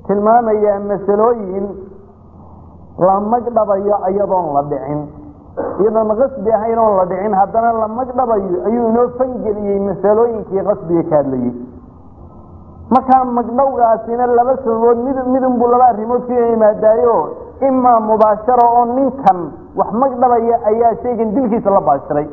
tilmaamayaa masalooyin la magdhabayo iyadoon la dhicin iyadoon qasbi ahayn oon la dhicin haddana la magdhabayo ayuu inoo fangeliyey masalooyinkii qasbiga ka hadlayey markaa magdhowgaasina laba sababood mid midunbuu laba arrimood ku yimaadaayo imaa mubaashara oo ninkan wax magdhabaya ayaa shaygan dilkiisa la baashiray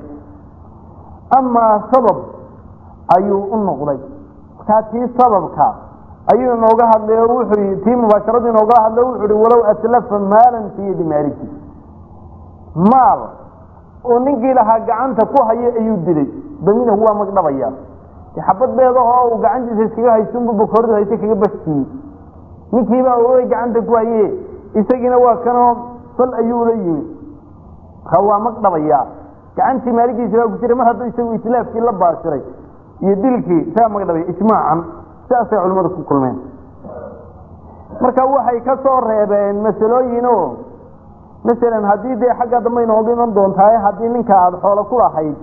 amaa sabab ayuu u noqday markaa tii sababka ayuu inooga hadlay oo wuxuu yii tii mubaasharadu inooga hadlay wuxuu hi walow atlafa maalan fii yadi maaliki maal oo ninkii lahaa gacanta ku haya ayuu dilay daminahu waa magdhabaya xabad beedahoo uu gacantiisa iskaga haysunbu bukoordu hayse kaga baskiyey ninkiibaa oogay gacanta ku haye isagiina waa kanoo sal ayuu la yimi marka waa magdhabaya gacantii maaligiisa baa ku jiray mar hadduu isagu islaafkii la baashiray iyo dilkii saa magdhabaya ijmaacan sidaasay culimmadu ku kulmeen marka waxay ka soo reebeen masalooyin o masalan haddii dee xagga dambe inooga iman doontaay haddii ninka aada xoolo ku lahayd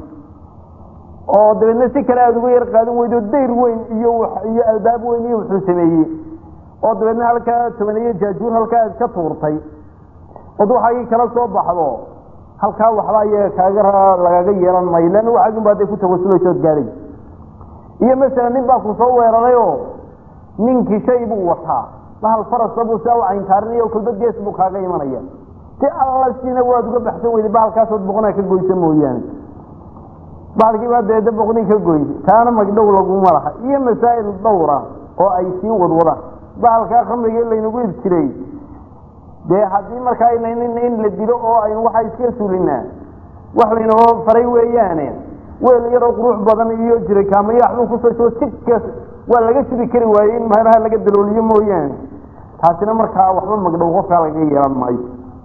oo dabeedna si kale aada uga yar qaadan weydo dayr weyn iyo iyo albaab weyn iyo wuxuu sameeyey oo dabeedna halkaa tobaniyo jaajuur halkaa aad ka tuurtay od waxaagii kala soo baxdo halkaa waxba iyaga kaaga lagaga yeelan mayo leanna waxaagin ba aday ku tawasulaysa ood gaadhay iyo masalan nin baa ku soo weeraray oo ninkii shay buu wataa bahal farasa buu saa u cayntaarinaya kolba gees buu kaaga imanaya si alla sina waad uga baxsan weyday bahalkaasood boqonaa ka goysa mooyaane bahalkii baa deeda boqni ka goysay taana magdhow laguma laha iyo masaa'il dhowra oo ay sii wadwadaan bahalkaa khamriga laynagu ib jiray dee haddii markaa in la dilo oo aynu waxaa iska sulinaa wax laynoo faray weeyaane weel yaroo qurux badan iyo jiray kaamayaxbuu kusoo sikaas waa laga shubi kari waayey in meelaha laga dalooliyo mooyaane taasina markaa waxba magdhow qofkaa laga yeelan maayo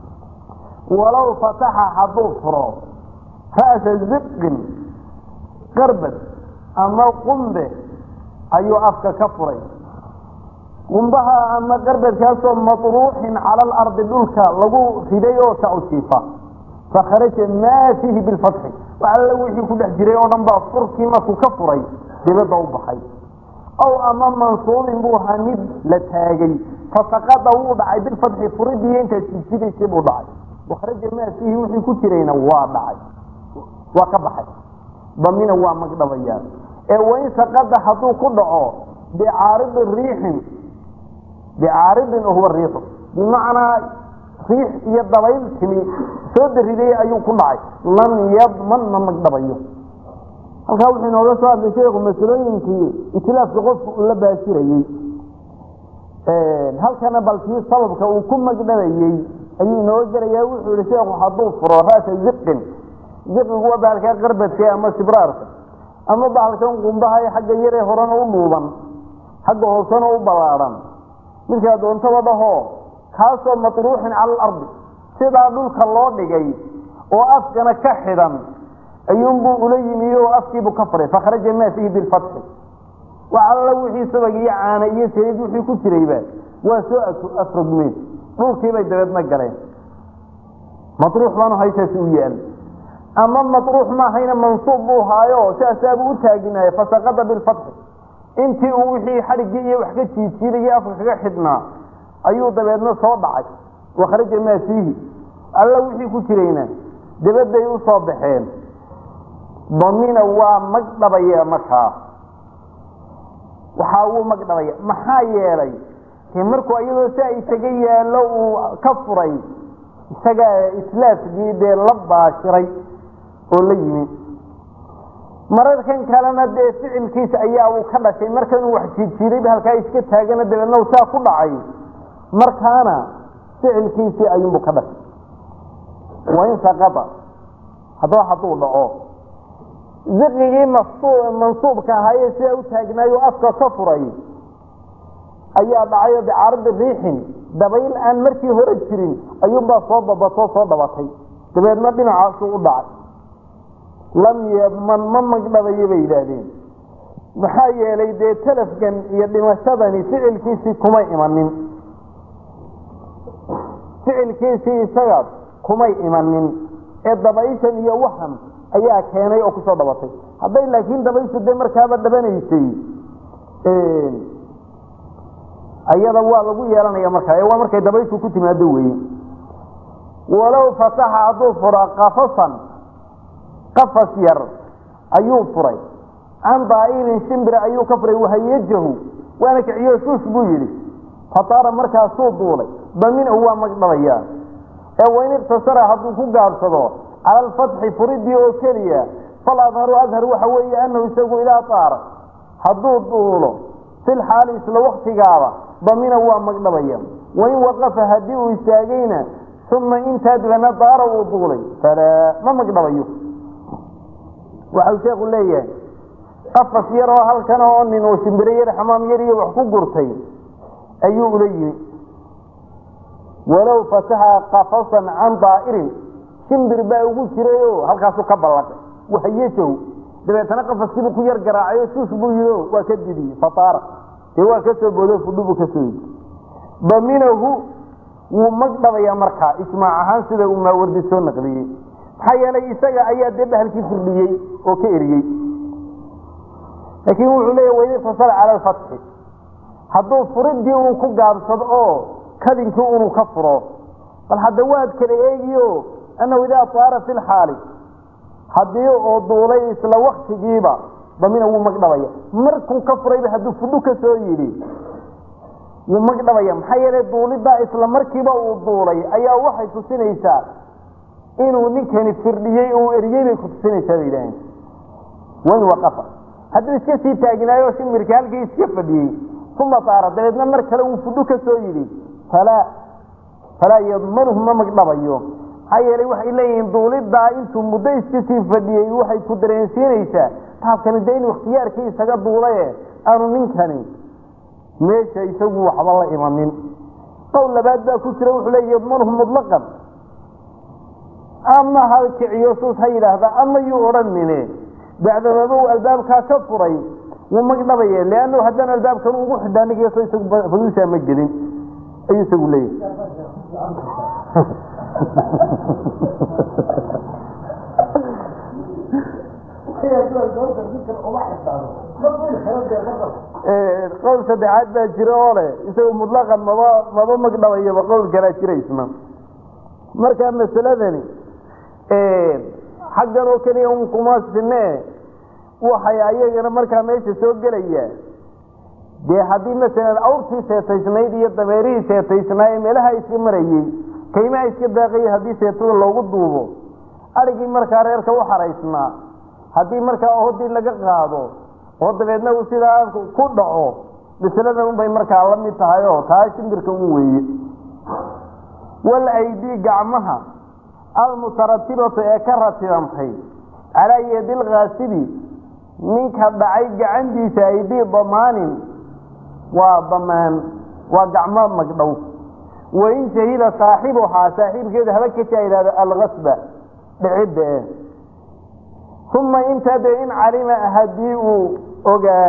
walow fataxa hadduu furo ra'sa ziqin qarbad ama qumbe ayuu afka ka furay qumbaha ama qarbadkaasoo matruuxin cala alardi dhulka lagu riday oo sa u jiifa fakharaja maa fiihi bilfatxi wax alla wixii ku dhex jiray oo dhan baa furkii markuu ka furay dibadda u baxay ow ama mansuubin buu ahaa mid la taagay fasaqada wuu dhacay bilfatxi furidiiyo intaad jijidaysay buu dhacay wakhraja maa fiihi wixii ku jirayna waa dhacay waa ka baxay damina waa magdhabayaan ee wain saqada hadduu ku dhaco bicaaridi riixin bicaaridin huwa riixu bimacnaa riix iyo dabayl timi soo dariday ayuu ku dhacay lam yadman ma magdhabayo halkaa wuxuu inooga soo hadlay sheekhu masalooyinkii itlaafka qofku la baashirayey halkana balkii sababka uu ku magdhabayey ayuu inooga gelayaa wuxuu yihi sheekhu hadduu furo ra'sa ziqin ziqigu waa bahalkaa qarbadka ama sibraarka ama bahalkan qumbaha ee xagga yaree horena u dhuuban xagga hoosena u ballaadhan midkaa doontaba dhahoo kaasoo matruuxin cala alardi sidaa dhulka loo dhigay oo afkana ka xidhan ayuunbuu ula yimi oo afkiibuu ka furay fakhraja maa fiihi bilfatxi wax alla wixii sabag iyo caana iyo saliid wixii ku jirayba waa soo afrogmeen dhulkiibay dabeedna galeen matruux baanu haysaasi u yaal ama matruux maahayna mansuub buu haayo saasaabuu u taaginaya fasaqada bilfatxi intii uu wixii xadhiggii iyo wax ka jiijiidayay afka kaga xidhnaa ayuu dabeedna soo dhacay wakhraja maa fiihi alla wixii ku jirayna dabadday u soo baxeen damina waa magdhabaya markaa waxaa wuu magdhabaya maxaa yeelay markuu iyadoo si ay isaga yaallo uu ka furay isagaa islaafkii dee la baashiray oo la yimi mararkan kalena dee ficilkiisa ayaa uu ka dhashay markanuu wax jiirjiirayba halkaa iska taagana dabeedna u saa ku dhacay markaana ficilkiisii ayuunbuu ka dhashay wain saqada haddaba hadduu dhaco ziqigii mansuubka ahaaye sidaa u taagnaayo afka ka furay ayaa dhacay oo bicaaradi riixin dabayl aan markii hore jirin ayuunbaa soo babatoo soo dhabatay dabeedna dhinacaasuu u dhacay lam yadman ma magdhabayo bay yidhaahdeen maxaa yeelay dee talafkan iyo dhimashadani ficilkiisii kuma imanin ficilkiisii isagaas kumay imanin ee dabayshan iyo waxan ayaa keenay oo kusoo dhabatay hadday laakiin dabayshu dee markaaba dhabanaysay ayada waa lagu yeelanaya markaa ee waa markay dabayshu ku timaado weeye walow fataxa hadduu fura qafasan qafas yar ayuu furay can daa'irin shimbir ayuu ka furay wahayajahu waana kiciyo shuush buu yidhi fataara markaasuu duulay daminahu waa magdhabayaa ee wain iqtasara hadduu ku gaabsado cala alfatxi furidii oo keliya fal adharu adhar waxa weeye anahu isagu idaa taara hadduu duulo fil xaali isla waktigaaba damina waa magdhabaya wain waqafa haddii uu istaagayna uma intaa dibana daara uu duulay falaa ma magdhabayo waxau sheekhu leeyahay qafas yar oo halkan oo nin oo shimbiro yar xamaam yar iyo wax ku gurtay ayuu ula yimi walow fataxa qafasan can daa'irin shimbir baa ugu jiray oo halkaasu ka ballaqay wahayajahu dabeetana qafaskiibuu ku yar garaacayo shuush buu yihi waa ka didiyey fataara dee waa ka soo boodo fudhubu ka soo yidi daminahu wuu magdhabayaa markaa ijmaac ahaan sida uu maawardi soo naqliyey maxaa yeelay isaga ayaa dee bahalkii firdhiyey oo ka eriyey laakiin wuxuu leeya wain iqtasara cala alfatxi hadduu furidii uu ku gaabsado oo kadinkii unuu ka furo bal hadda waad kala eegiyo annahu idaa taara fi lxaali haddii oo duulay isla waktigiiba damina wuu magdhabaya markuu ka furayba hadduu fudhu ka soo yidhi wuu magdhabaya maxaa yeelay duuliddaa isla markiiba uu duulay ayaa waxay tusinaysaa inuu ninkani firdhiyey uu eriyey bay ku tusinaysaa bay yidhaaheen wain waqafa hadduu iska sii taaginaayo shimirka halkii iska fadhiyey uma taara dabeedna mar kale uu fudhu ka soo yidhi falaa falaa yadmanuhu ma magdhabayo maxaa yeelay waxay leeyihiin duuliddaa intuu muddo iska sii fadhiyey waxay ku dareensiinaysaa taabkani dee inuu ikhtiyaarkii isaga duulaye aanu ninkani meesha isagu waxba la imanin qowl labaad baa ku jira wuxuu leeya yadmanuhu mutlaqan ama ha kiciyo suus ha yidhaahda ama yuu odhanine bacdamaba uu albaabkaa ka furay wuu magdhabaye leannahu haddaan albaabkan ugu xidhaa ninkso isagu faduushaa ma gelin ayuu isagu leeyahay qowl saddexaad baa jira oo leh isagu mutlaqan maba maba magdhabayaba qowl kalaa jira isna marka masaladani xaggan oo keliya un kuma sine waxay ayagana markaa meesha soo gelaya dee haddii masalan awrtii seetaysnayd iyo dameerihii seetaysnaa ee meelaha iska marayey kaymaha iska daaqayay haddii seetada loogu duubo adhigii markaa reerka u xaraysnaa haddii markaa ohodii laga qaado oo dabeedna uu sidaa ku dhaco masaladan unbay markaa la mid tahay oo taa shimbirka un weeye wal aydii gacmaha almutaratibatu ee ka ratibantay calaa yadi lkaasibi ninka dhacay gacantiisa aydii damaanin waa damaan waa gacmo magdhow wain shahida saaxibuhaa saaxiibkeedu haba kashaa yidhahdo alkasba dhicidda e uma intaa dee in calima haddii uu ogaa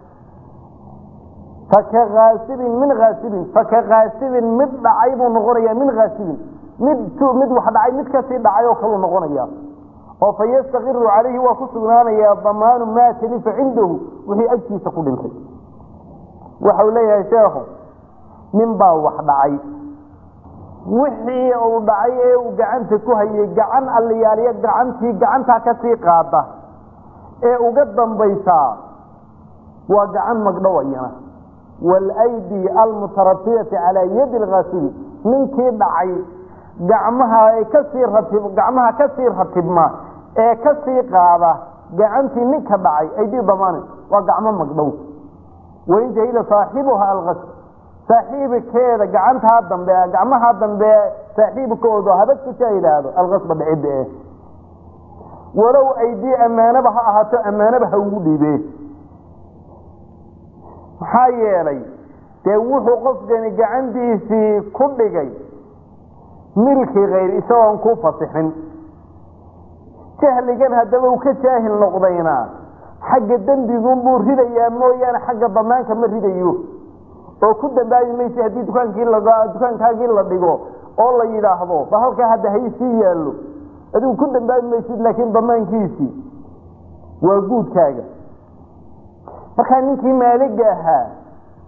faka kaasibin min kaasibin faka kaasibin mid dhacay buu noqonaya min kaasibin mid mid wax dhacay mid kasii dhacay oo kaluu noqonaya oo fa yastaqiru calayhi waa ku sugnaanayaa damaanu maa talifa cindahu wixii agtiisa ku dhintay waxau leeyahay sheekhu nin baa wax dhacay wixii uu dhacay ee uu gacanta ku hayay gacan alliyaaliya gacantii gacantaa kasii qaada ee uga dambaysaa waa gacan magdhow ayana waalaydi almutaratibati calaa yadi lkaasibi ninkii dhacay gacmaha ay kasii ratib gacmaha kasii ratibma ee kasii qaada gacantii ninka dhacay aydii damaani waa gacmo magdhow wain jahila saaxibuha alkasb saaxiibkeeda gacantaa dambe gacmaha dambe saaxiibkoodu habadkisa yidhaahdo alkasba dhicidda eh walow aydii ammaanaba ha ahaato ammaanaba ha ugu dhiibee maxaa yeelay dee wuxuu qofkani gacantiisii ku dhigay milkii kayr isagoon ku fasixin jahligan haddaba uu ka jaahil noqdayna xagga dembigunbuu ridayaa mooyaane xagga damaanka ma ridayo oo ku dambaabi maysa haddii dukaankii la dukaankaagii la dhigo oo la yidhaahdo ba halkaa hadda haysii yaallo adigu ku dambaabi maysid laakiin damaankiisii waa guudkaaga markaa ninkii maaliga ahaa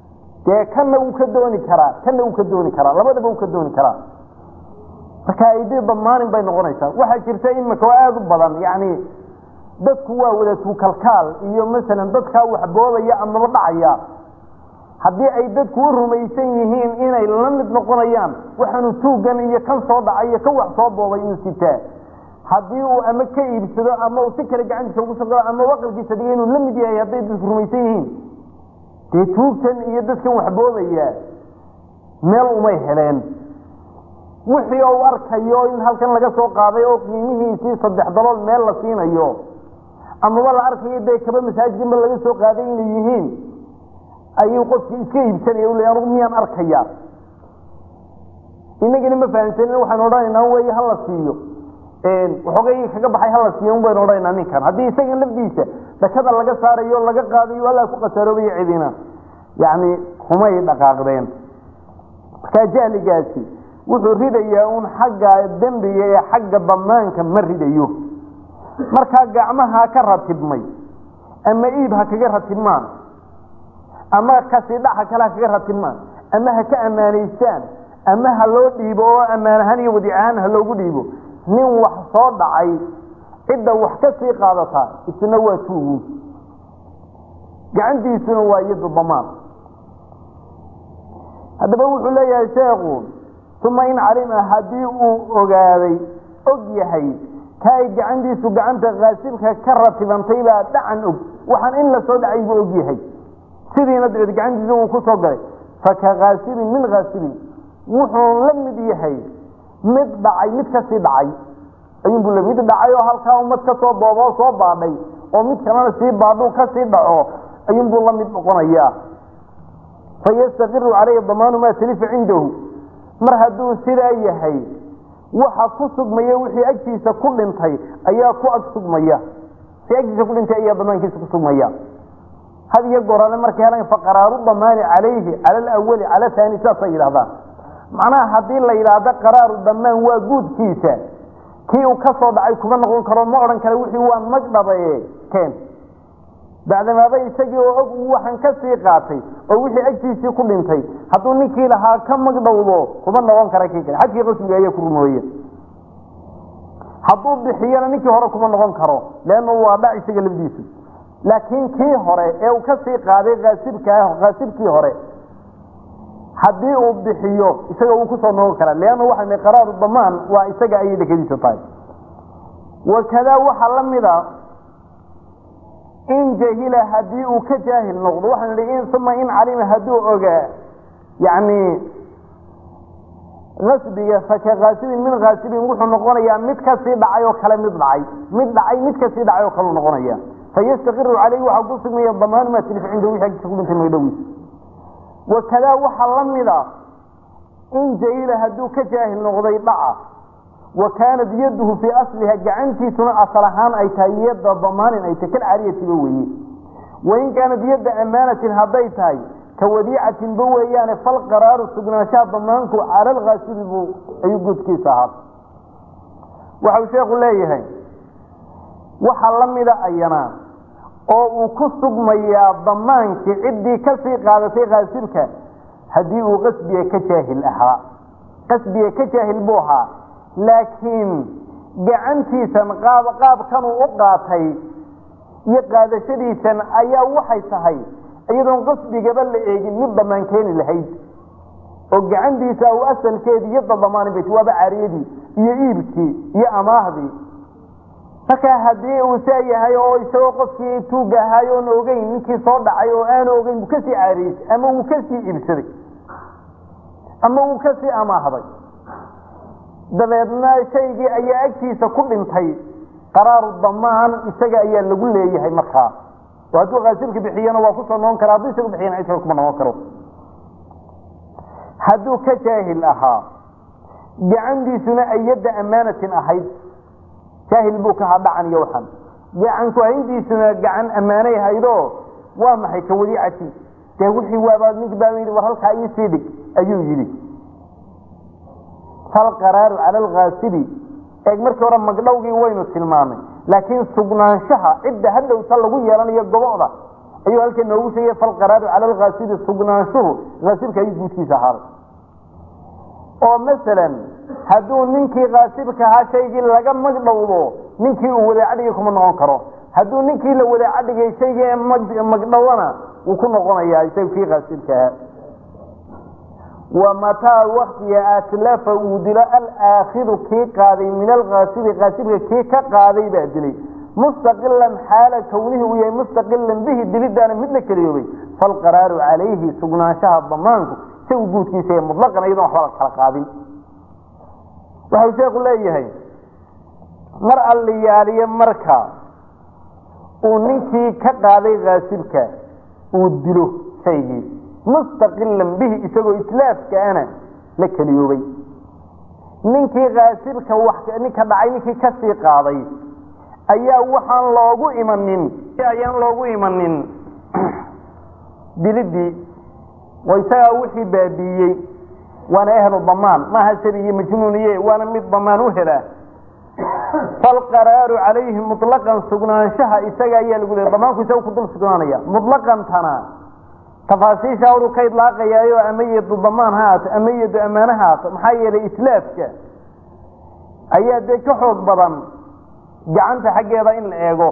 dee kanna wuu ka dooni karaa kanna wuu ka dooni karaa labadaba wuu ka dooni karaa marka aidii damaanin bay noqonaysaa waxaa jirta imika oo aada u badan yani dadku waa wada tuukalkaal iyo masalan dadkaa waxboobaya amaba dhacaya haddii ay dadku u rumaysan yihiin inay la mid noqonayaan waxaanu tuugan iyo kan soo dhacay iyo kan wax soo boobay inuu sitaa haddii uu ama ka iibsado ama uu si kale gacantiisa ugu soo ama waqalkiisa dhiga inuu la mid yahay hadday dadku rumaysan yihiin dee tuugtan iyo dadkan waxboobaya meel umay heleen wixii u arkayo in halkan laga soo qaaday oo qiimihiisii saddex dalool meel la siinayo amaba la arkayo dee kaba masaajidkanba laga soo qaaday inay yihiin ayuu qofkii iska iibsanaya ule anugu miyaan arkaya inagina ma fahamsanin waxaynu odhanaynaa wey hala siiyo waxoogay kaga baxay hala siiyo un baynu odhanaynaa ninkan haddii isaga lafdiisa dakada laga saarayo laga qaadayo allaa ku khasaaroobayo cidina yani kumay dhaqaaqdeen markaa jahligaasi wuxuu ridayaa un xagga dembiga ee xagga damaanka ma ridayo markaa gacmaha ka ratibmay ama iib ha kaga ratibmaan ama kasidhaxa kale ha kaga ratibmaan ama ha ka ammaanaystaan ama ha loo dhiibo oo ammaan ahaan iyo wadic ahaan ha loogu dhiibo nin wax soo dhacay cidda wax ka sii qaadataa isna waa tuugu gacantiisuna waa iyadu damaan haddaba wuxuu leeyahay sheekhu uma in calima haddii uu ogaaday og yahay ka ay gacantiisu gacanta kaasibka ka ratibantay baa dhacan og waxaan in la soo dhacay buu og yahay sidiina dabeed gacantiisa uu ku soo galay faka kaasibin min kaasibin wuxuu la mid yahay mid dhacay mid kasii dhacay ayuunbu la mid dhacay oo halkaa ummad ka soo booboo soo baadhay oo mid kalena sii baadhuu kasii dhaco ayuunbuu la mid noqonayaa fayastaqiru calayhi damaanu maa talifa cindahu mar hadduu sidaa yahay waxa ku sugmaya wixii agtiisa ku dhintay ayaa ku ag sugmaya si agtiisa ku dhintay ayaa damaankiisa ku sugmaya had iyo goorale markay helaan faqaraaru damaani calayhi cala alawali cala haani saasay yidhahdaan macnaha haddii la yidhaahdo qaraaru damaan waa guudkiisa kii uu ka soo dhacay kuma noqon karo ma odhan kara wixii waa magdhabaye keen bacdamaaba isagii oo og uu waxaan ka sii qaatay oo wixii agtiisii ku dhintay hadduu ninkii lahaa ka magdhowdo kuma noqon kara kii kale xadkii qasmiga ayaa ku rumooye hadduu bixiyana ninkii hore kuma noqon karo leanna waa dhac isaga lafdiisu laakiin kii hore ee uu ka sii qaaday kaasibka kaasibkii hore haddii uu bixiyo isaga wuu kusoo noqon karaa leanna waxaa qaraaru damaan waa isaga ayay dhakadiisa tahay wakadaa waxaa la mida in jahila haddii uu ka jaahil noqdo waxaan idhi uma in calima hadduu ogaa yani asbiga faka kaasibin min kaasibin wuxuu noqonayaa mid kasii dhacay oo kale mid dhacay mid dhacay mid kasii dhacay oo kale noqonaya fayastaqiru caleyhi waxaa ku sugmaya damaanu maa tilif cinda wixii agtiisa ku dhintay magdhowiisa wakadaa waxaa la mida in jahila hadduu ka jaahil noqday dhaca wa kaanat yaduhu fii asliha gacantiisuna asal ahaan ay tahay yadda damaanin ay tahay kalcariyatiba weeye wain kaanat yadda ammaanatin hadday tahay ka wadiicatinba weeyaane fal qaraaru sugnaanshaha damaanku cala alkaasibi buu ayuu guudkiisa ahaa waxau sheekhu leeyahay waxaa la mida ayana oo uu ku sugmayaa damaankii ciddii kasii qaadatay kaasibka haddii uu qasbiga ka jaahil ahaa qasbiga ka jaahil buu ahaa laakiin gacantiisan qaab qaabkanuu u qaatay iyo qaadashadiisan ayaa waxay tahay iyadoon qasbigaba la eegin mid damaan keeni lahayd oo gacantiisa u asalkeedii iyo dadamaani bayt waaba cariyadii iyo iibkii iyo amaahdii markaa haddii uu saa yahay oo isagoo qofkii tuuga ahaay oon ogeyn ninkii soo dhacay oo aanu ogeyn wuu kasii caariyeysay ama wuu kasii iibsaday ama wuu kasii amaahday dabeedna shaygii ayaa agtiisa ku dhintay qaraaru damaan isaga ayaa lagu leeyahay markaa oo hadduu kaasibka bixiyana waa kusoo noqon kara hadduu isagu bixiyana cid kale kuma noqon karo hadduu ka jaahil ahaa gacantiisuna ay yadda ammaanatin ahayd jaahil buu ka haa dhacan iyo waxan gacan ku-hayntiisuna gacan ammaanay haydoo waa maxay ka wadiicati dee wixii waabaa nink baa yidhi war halkaa ii sii dhig ayuu yidhi falqaraaru cala alkaasibi eeg markii hore magdhowgii waynu tilmaamay laakiin sugnaanshaha cidda hadhowta lagu yeelanayo goboda ayuu halkan noogu sheegay falqaraaru cala alkaasibi sugnaanshuhu kaasibka ayuu guudkiisa ahaaday oo masalan hadduu ninkii kaasibka ahaa shaygii laga magdhowdo ninkii uu wadaacadhigay kuma noqon karo hadduu ninkii la wadaacadhigay shaygii magdhowona wuu ku noqonayaa isaga kii kaasibka ahaa wa mataa waktiga atlafa uu dilo alaakidu kii qaaday min alkaasibi kaasibka kii ka qaaday baa dilay mustaqilan xaala kawnihi uu yahay mustaqilan bihi dilidaana mid la keliyoobay falqaraaru calayhi sugnaanshaha damaanku isagu guudkiisa ee mutlaqan iyadon waxba la kala qaadin waxau sheekhu leeyahay mar alliyaaliye marka uu ninkii ka qaaday kaasibka uu dilo shaygii mustaqilan bihi isagoo islaafkaana la keliyoobay ninkii kaasibka ninka dhacay ninkii kasii qaaday ayaa waxaan loogu imanin ayaan loogu imanin dilidii oo isagaa wixii baabiiyey waana ehlu damaan maaha sabi iyo majnuuniye waana mid damaan u helaa falqaraaru calayhi mutlaqan sugnaanshaha isaga ayaa lagu leey damaanku isaga ku dul sugnaanaya mutlaqantana tafaasiisha horu ka idlaaqayaayo ama yeedu damaan ha haato ama yeedu ammaane ha haato maxaa yeelay islaafka ayaa dee ka xoog badan gacanta xaggeeda in la eego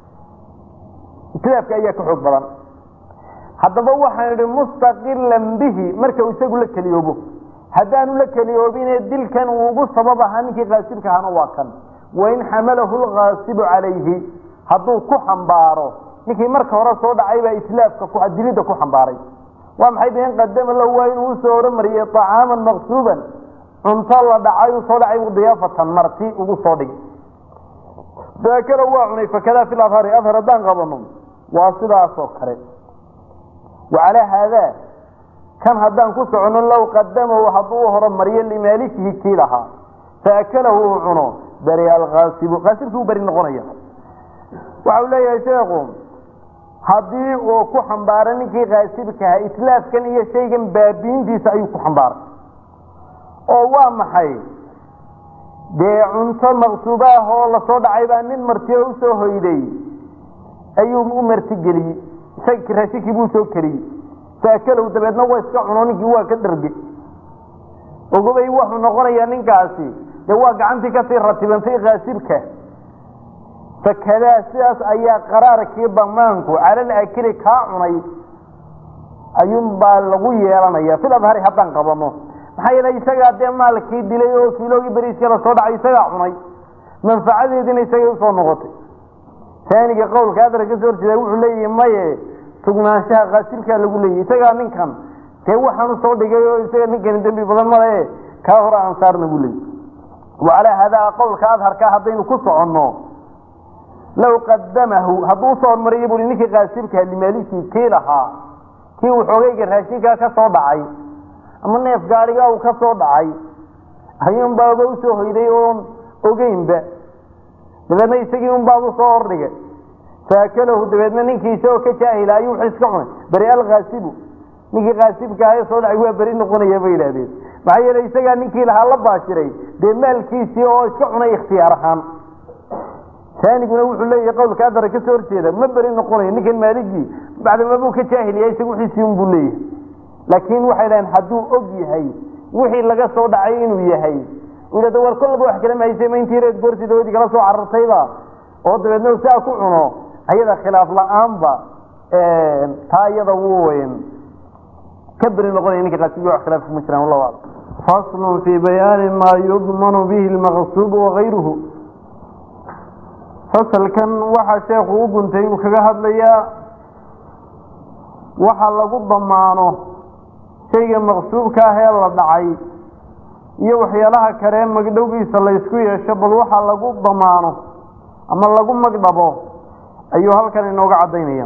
islaafka ayaa ka xoog badan haddaba waxaan idhi mustaqilan bihi marka uu isagu la keliyoobo haddaanu la keliyoobine dilkan uu ugu sabab ahaa ninkii kaasibka ahana waa kan wain xamalahu lkaasibu calayhi hadduu ku xambaaro ninkii marka hore soo dhacay baa islaafka dilidda ku xambaaray waa maxay been qadama lahu waa inuu usoo horumariyey طacaaman maqsuuban cunto la dhacay uu soo dhacay diyaafatan marti ugu soo dhigay daakala waa cunay fakada fi adhari adhar haddaan qabano waa sidaasoo kale wacalaa haadaa kan haddaan ku socono low qadamahu hadduu u horumariyo limaalikihi kii lahaa faakalahu uu cuno bari alkaasibu kaasibkii u beri noqonaya waxau leeyahay sheekhu haddii uu ku xambaaro ninkii kaasibkaha islaafkan iyo shaygan baabiintiisa ayuu ku xambaaray oo waa maxay dee cunto maqsuubo ah oo lasoo dhacay baa nin martiyo usoo hoyday ayuu u martigeliyey isaga raashinkii buu soo keliyey faakalow dabeedna waa iska cuno ninkii waa ka dharge ogobay wuxuu noqonayaa ninkaasi dee waa gacantii kasii ratibantay kaasibka fakadaa sidaas ayaa qaraarkii damaanku calal akili kaa cunay ayuunbaa lagu yeelanaya fil adhari haddaan qabano maxaa yeele isagaa dee maalkii dilay oo kiiloogii beriiskii lasoo dhacay isagaa cunay manfacadeediina isagay usoo noqotay taaniga qowlka adar ka soo horjeeda wuxuu leeyahi maye sugnaanshaha kaasibkaa lagu leeyahy isagaa ninkan dee waxaan usoo dhigay oo isaga ninkani dembi badan male kaa hore aan saarna buu leeyay wacalaa haadaa qowlka adharka haddaynu ku soconno low qadamahu hadduu usoo hormariyo bui ninkii kaasibkaa limaalikii kii lahaa kii uu xoogayga raashinkaa ka soo dhacay ama neef gaarigaa uu ka soo dhacay ayuunbaaba usoo hoyday oon ogeynba dabeedna isagii unbaaba usoo hordhigay faakalahu dabeedna ninkii isagoo ka jaahila ayuu wuxuu iska cunay beri alkaasibu ninkii kaasibka ahae soo dhacay waa beri noqonaya bay yidhahdeen maxaa yeele isagaa ninkii lahaa la baashiray dee maalkiisii oo iska cunay ikhtiyaar ahaan taaniguna wuxuu leeyahay qowlka adara ka soo horjeeda ma beri noqonayo ninkan maaligii bacdamabuu ka jaahiliya isagu wixiisii unbuu leeyahay laakiin waxay dhaheen hadduu og yahay wixii laga soo dhacay inuu yahay uu yidhahdo war kollaba wax kala mahaysay ma intii reed goorsidoodii kala soo carartayba oo dabeedna siaa ku cuno ayada khilaaf la-aanba taa iyada wuu ka beri noqonaya ninka qaasibi wax khilaaf kuma jiraan wallahu aclam faslun fii bayaani maa yudmanu bihi lmaqsuub wagayruhu fasalkan waxaa sheekhu u guntay uu kaga hadlayaa waxa lagu damaano shayga maqsuubka ah ee la dhacay iyo waxyaalaha kale magdhowgiisa laysku yeesho bal waxa lagu damaano ama lagu magdhabo ayuu halkan inooga caddaynaya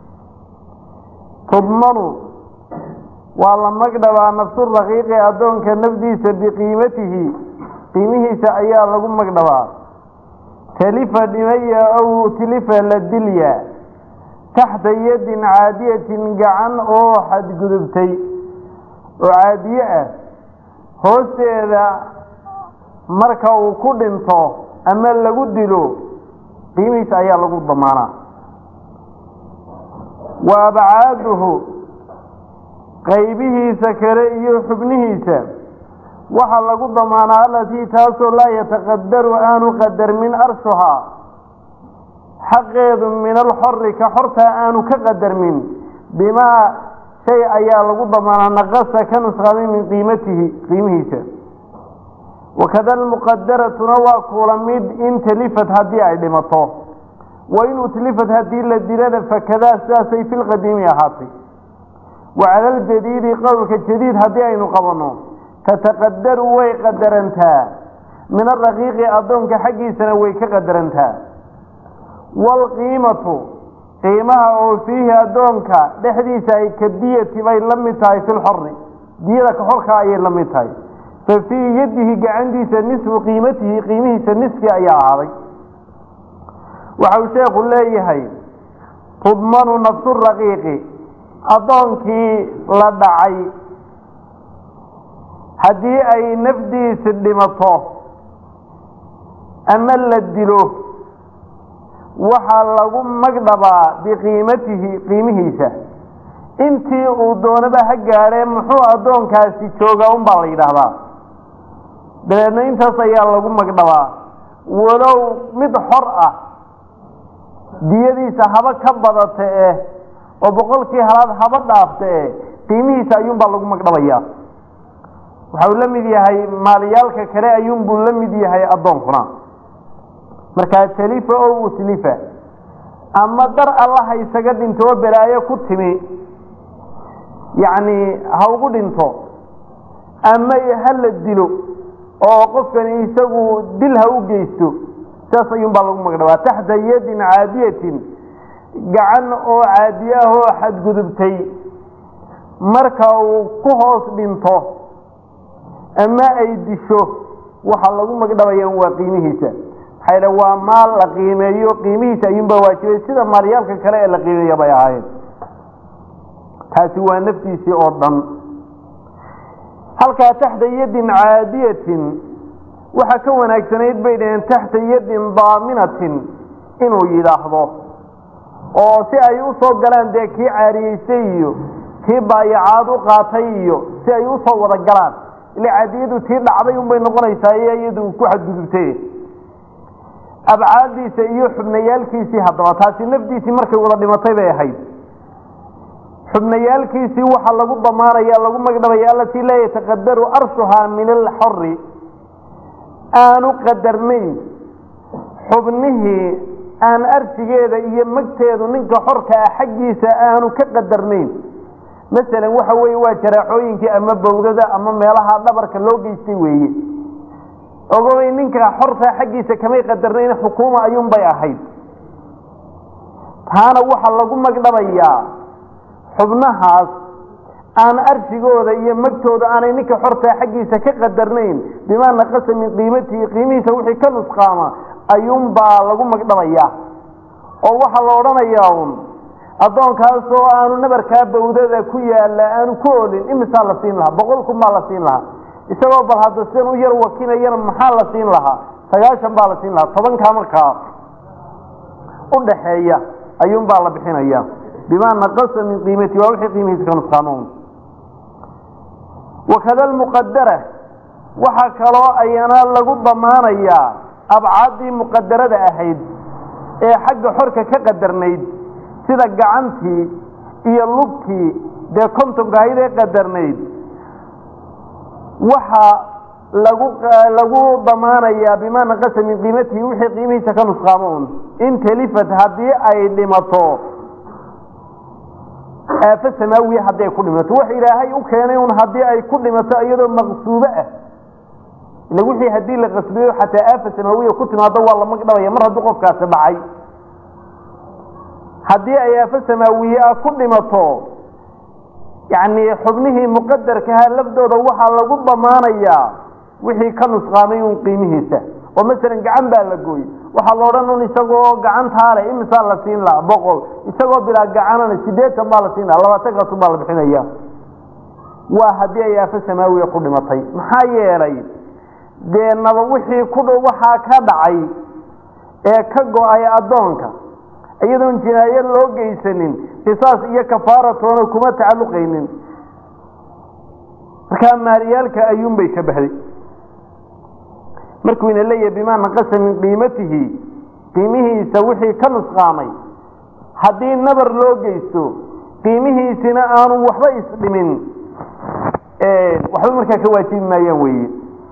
tudmanu waa la magdhabaa nafsu raqiiqi addoonka nafdiisa biqiimatihi qiimihiisa ayaa lagu magdhabaa talifa dhimaya ow tilifa la dilya taxta yadin caadiyatin gacan oo xadgudubtay oo caadiye ah hoosteeda marka uu ku dhinto ama lagu dilo qiimihiisa ayaa lagu damaanaa wa abcaaduhu qaybihiisa kale iyo xubnihiisa waxaa lagu damaanaa alatii taasoo laa yataqadaru aanu qadarmin arshuhaa xaqeedu min alxori ka xortaa aanu ka qadarmin bimaa shay ayaa lagu damaanaa naqasa ka nusqaamay min qiimatihi qiimihiisa wakada almuqadaratuna waa kuula mid in talifat haddii ay dhimato wa in utlifat haddii la dilana fakadaa sidaasay fi lqadiimi ahaatay wa cala aljadiidi qowlka jadiid haddii aynu qabanno tataqadaru way qadarantaa min araqiiqi addoonka xaggiisana way ka qadarantaa waalqiimatu qiimaha oo fiihi addoonka dhexdiisa ay ka diyati bay la mid tahay fi lxori diyada ka xorka ayay la mid tahay fa fii yadihi gacantiisa nisfu qiimatihi qiimihiisa niski ayaa ahaaday waxa uu sheekhu leeyahay tudmanu nafsu raqiiqi addoonkii la dhacay haddii ay nafdiisi dhimato ama la dilo waxaa lagu magdhabaa biqiimatihi qiimihiisa intii uu doonaba ha gaadhee muxuu addoonkaasi joogaa un baa la yidhaahdaa dabeedna intaas ayaa lagu magdhabaa walow mid xor ah diyadiisa haba ka badata eh oo boqolkii halaad haba dhaafta eh qiimihiisa ayuunbaa lagu magdhabayaa waxa uu la mid yahay maaliyaalka kale ayuunbuu la mid yahay addoonkuna markaa talifa oo utlifa ama dar allaha isaga dhinto oo balaayo ku timi yacni ha ugu dhinto ama ha la dilo oo qofkani isagu dil ha u geysto saas ayuunbaa lagu magdhabaa taxta yadin caadiyatin gacan oo caadiye ah oo xadgudubtay marka uu ku hoos dhinto ama ay disho waxaa lagu magdhabaya waa qiimihiisa maxaa yidha waa maal la qiimeeyo qiimihiisa ayuunbaa waajibay sida maalyaalka kale ee la qiimeeya bay ahaayeen taasi waa naftiisii oo dhan halkaa taxta yadin caadiyatin waxaa ka wanaagsanayd bay dhaheen taxta yadin daaminatin inuu yidhaahdo oo si ay u soo galaan dee kii caariyeystay iyo kii baayacaad u qaatay iyo si ay usoo wada galaan ila caadiyadu tii dhacday unbay noqonaysaa iyo iyadu ku xadgudubtay abcaadiisa iyo xubnayaalkiisii haddaba taasi nafdiisii markay wada dhimatay bay ahayd xubnayaalkiisii waxaa lagu damaanaya lagu magdhabaya alatii laa yataqadaru arshuhaa min alxori aanu qadarnayn xubnihii aan arsigeeda iyo magteedu ninka xorka ah xaggiisa aanu ka qadarnayn masalan waxa weeye waa jaraacooyinkii ama bawdada ama meelaha dhabarka loo geystay weeye ogobay ninka xorta xaggiisa kamay qadarnayn xukuuma ayuunbay ahayd taana waxaa lagu magdhabayaa xubnahaas aan arshigooda iyo magtooda aanay ninka xortaa xaggiisa ka qadarnayn bimaa naqasa min qiimatihi qiimihiisa wixii ka nusqaama ayuunbaa lagu magdhabayaa oo waxaa la odhanayaa un addoonkaasoo aanu nabarkaa bawdada ku yaalla aanu ku olin imisaa la siin lahaa boqol kun baa la siin lahaa isagoo bal hadda sidan u yar wakinayana maxaa la siin lahaa sagaashan baa la siin lahaa tobankaa markaa u dhaxeeya ayuunbaa la bixinaya bimaa naqasa min qiimati waa wixii qiimihiisa ka nusqaamo wakada almuqadara waxaa kaloo ayana lagu damaanayaa abcaaddii muqadarada ahayd ee xagga xorka ka qadarnayd sida gacantii iyo lugtii dee kontonka ahayd ee qadarnayd waxaa lagu lagu damaanayaa bimaa naqasa min qiimatihi wixii qiimihiisa ka nusqaamo un in talifat haddii ay dhimato aafo samaawiya haddii ay ku dhimato wax ilaahay u keenay un haddii ay ku dhimato iyadoo maqsuubo ah ila wixii haddii la qasbiyo xataa aafa samaawiya ku timaado waa la magdhabaya mar hadduu qofkaasi dhacay haddii ay aafo samaawiye ah ku dhimato yacni xubnihii muqadarkaha lafdooda waxaa lagu damaanayaa wixii ka nusqaamay un qiimihiisa oo masalan gacan baa la gooyey waxaa la odhan un isagoo gacantaa leh imisaa la siin lahaa boqol isagoo bilaa gacanana sideetan baa la siin lahaa labaatan kasun baa la bixinaya waa haddii ay aafo samaawiya ku dhimatay maxaa yeelay dee naba wixii ku dhow waxaa ka dhacay ee ka go-ay addoonka iyadoon jinaayo loo geysanin qisaas iyo kafaaratoona kuma tacalluqaynin markaa maaliyaalka ayuunbay shabahday markuu ina leeyahay bimaa naqasa min qiimatihi qiimihiisa wixii ka nusqaamay haddii nabar loo geysto qiimihiisina aanu waxba isdhimin waxba markaa ka waajibi maayaan weeye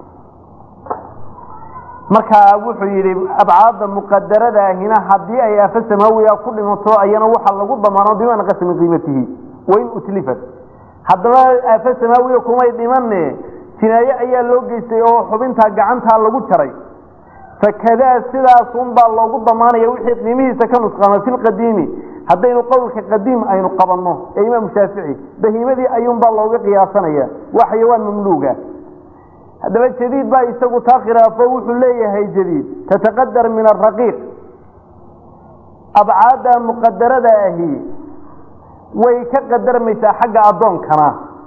markaa wuxuu yidhi abcaadda muqadaradaahina haddii ay aafo samaawiya ku dhimato ayana waxaa lagu damaano bimaa naqasa min qiimatihi wain utlifat haddaba aafo samaawiya kumay dhimane jinaaye ayaa loo geystay oo xubintaa gacantaa lagu jaray fakadaa sidaasunbaa loogu damaanaya wixii qiimihiisa ka nusqaama fi lqadiimi haddaynu qowlka qadiim aynu qabanno ee imaamu shaafici bahiimadii ayuunbaa looga qiyaasanaya waa xayawaan mamluuga haddaba jadiid baa isagu taa khilaafo wuxuu leeyahay jadiid tataqadar min araqiiq abcaadda muqadarada ahi way ka qadarmaysaa xagga addoonkana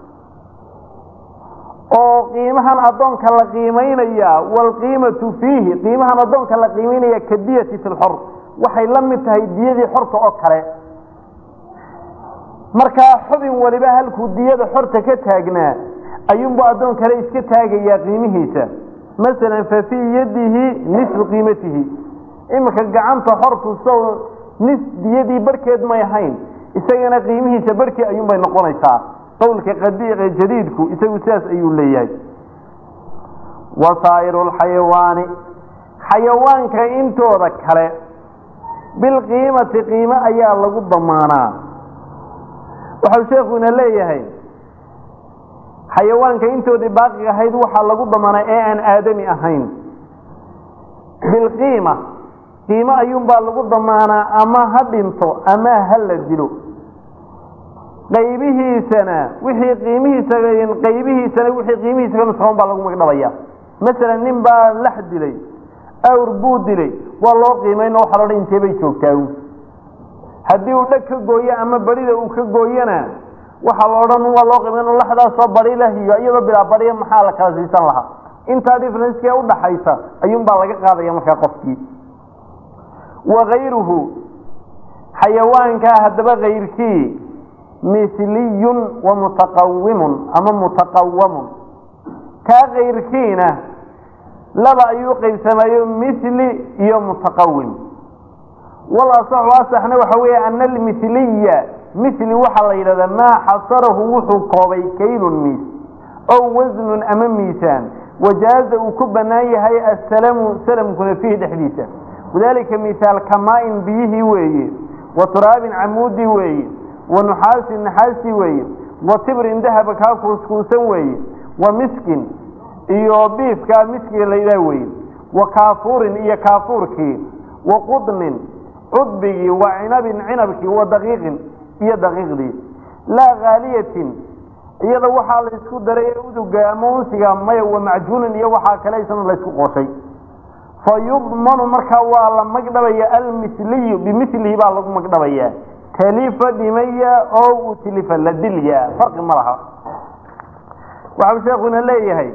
oo qiimahan addoonka la qiimaynaya waalqiimatu fiihi qiimahan addoonka la qiimaynaya ka diyati fi lxor waxay la mid tahay diyadii xorta oo kale markaa xubin waliba halkuu diyada xorta ka taagnaa ayuunbu addoon kale iska taagayaa qiimihiisa masalan fa fii yadihi nisfu qiimatihi iminka gacanta xortu so nis diyadii barhkeed may ahayn isagana qiimihiisa barhkii ayuunbay noqonaysaa qowlka qadiiqe jadiidku isagu sidaas ayuu leeyahay wasaa'iru lxayawaani xayawaanka intooda kale bilqiimati qiimo ayaa lagu damaanaa waxau sheekuna leeyahay xayawaanka intoodii baaqi ahayd waxaa lagu damaanaa ee aan aadami ahayn bilqiima qiimo ayuunbaa lagu damaanaa ama ha dhinto ama ha la dilo qaybihiisana wixii qiimihiisa qaybihiisana wixii qiimihiisa ka nusqaman baa lagu magdhabaya masalan nin baa lax dilay awr buu dilay waa loo qiimayno waxa loodhan intee bay joogtaa haddii uu dheg ka gooyo ama barida uu ka gooyona waxaa la odhan waa loo qiimayn laxdaasoo bari lah iyo iyadoo bilaa bariya maxaa la kala siisan lahaa intaa differencekee udhaxaysa ayuunbaa laga qaadaya markaa qofkii wakayruhu xayawaankaa haddaba kayrkii misliyun wa mutaqawimun ama mutaqawamun kaa kayrkiina laba ayuu qaybsamayo misli iyo mutaqawim wal asaxu asaxna waxa weeye ana almisliya misli waxaa la yidhahdaa maa xasarahu wuxuu koobay kaylun miis ow wasnun ama miisaan wajaaza uu ku bannaan yahay assalamu salamkuna fiihi dhexdiisa wadalika mihaal kamaa-in biyihii weeye wa turaabin camuudi weeye wa nuxaasin naxaasi weeye wa tibrin dahaba kaa kuuskuusan weeye wa miskin iyo biifkaa miskiga la yidhaah weeye wa kaafuurin iyo kaafuurkii wa qudnin cudbigii wa cinabin cinabkii wa daqiiqin iyo daqiiqdii laa haaliyatin iyada waxaa la isku daray ee uduga ama unsiga maya wa macjuunin iyo waxaa kale isna la ysku qooshay fa yudmanu markaa waa la magdhabaya almisliyu bimilihi baa lagu magdhabayaa talifa dhimaya oo utilifa la dilya farqi ma laha waxau sheekuna leeyahay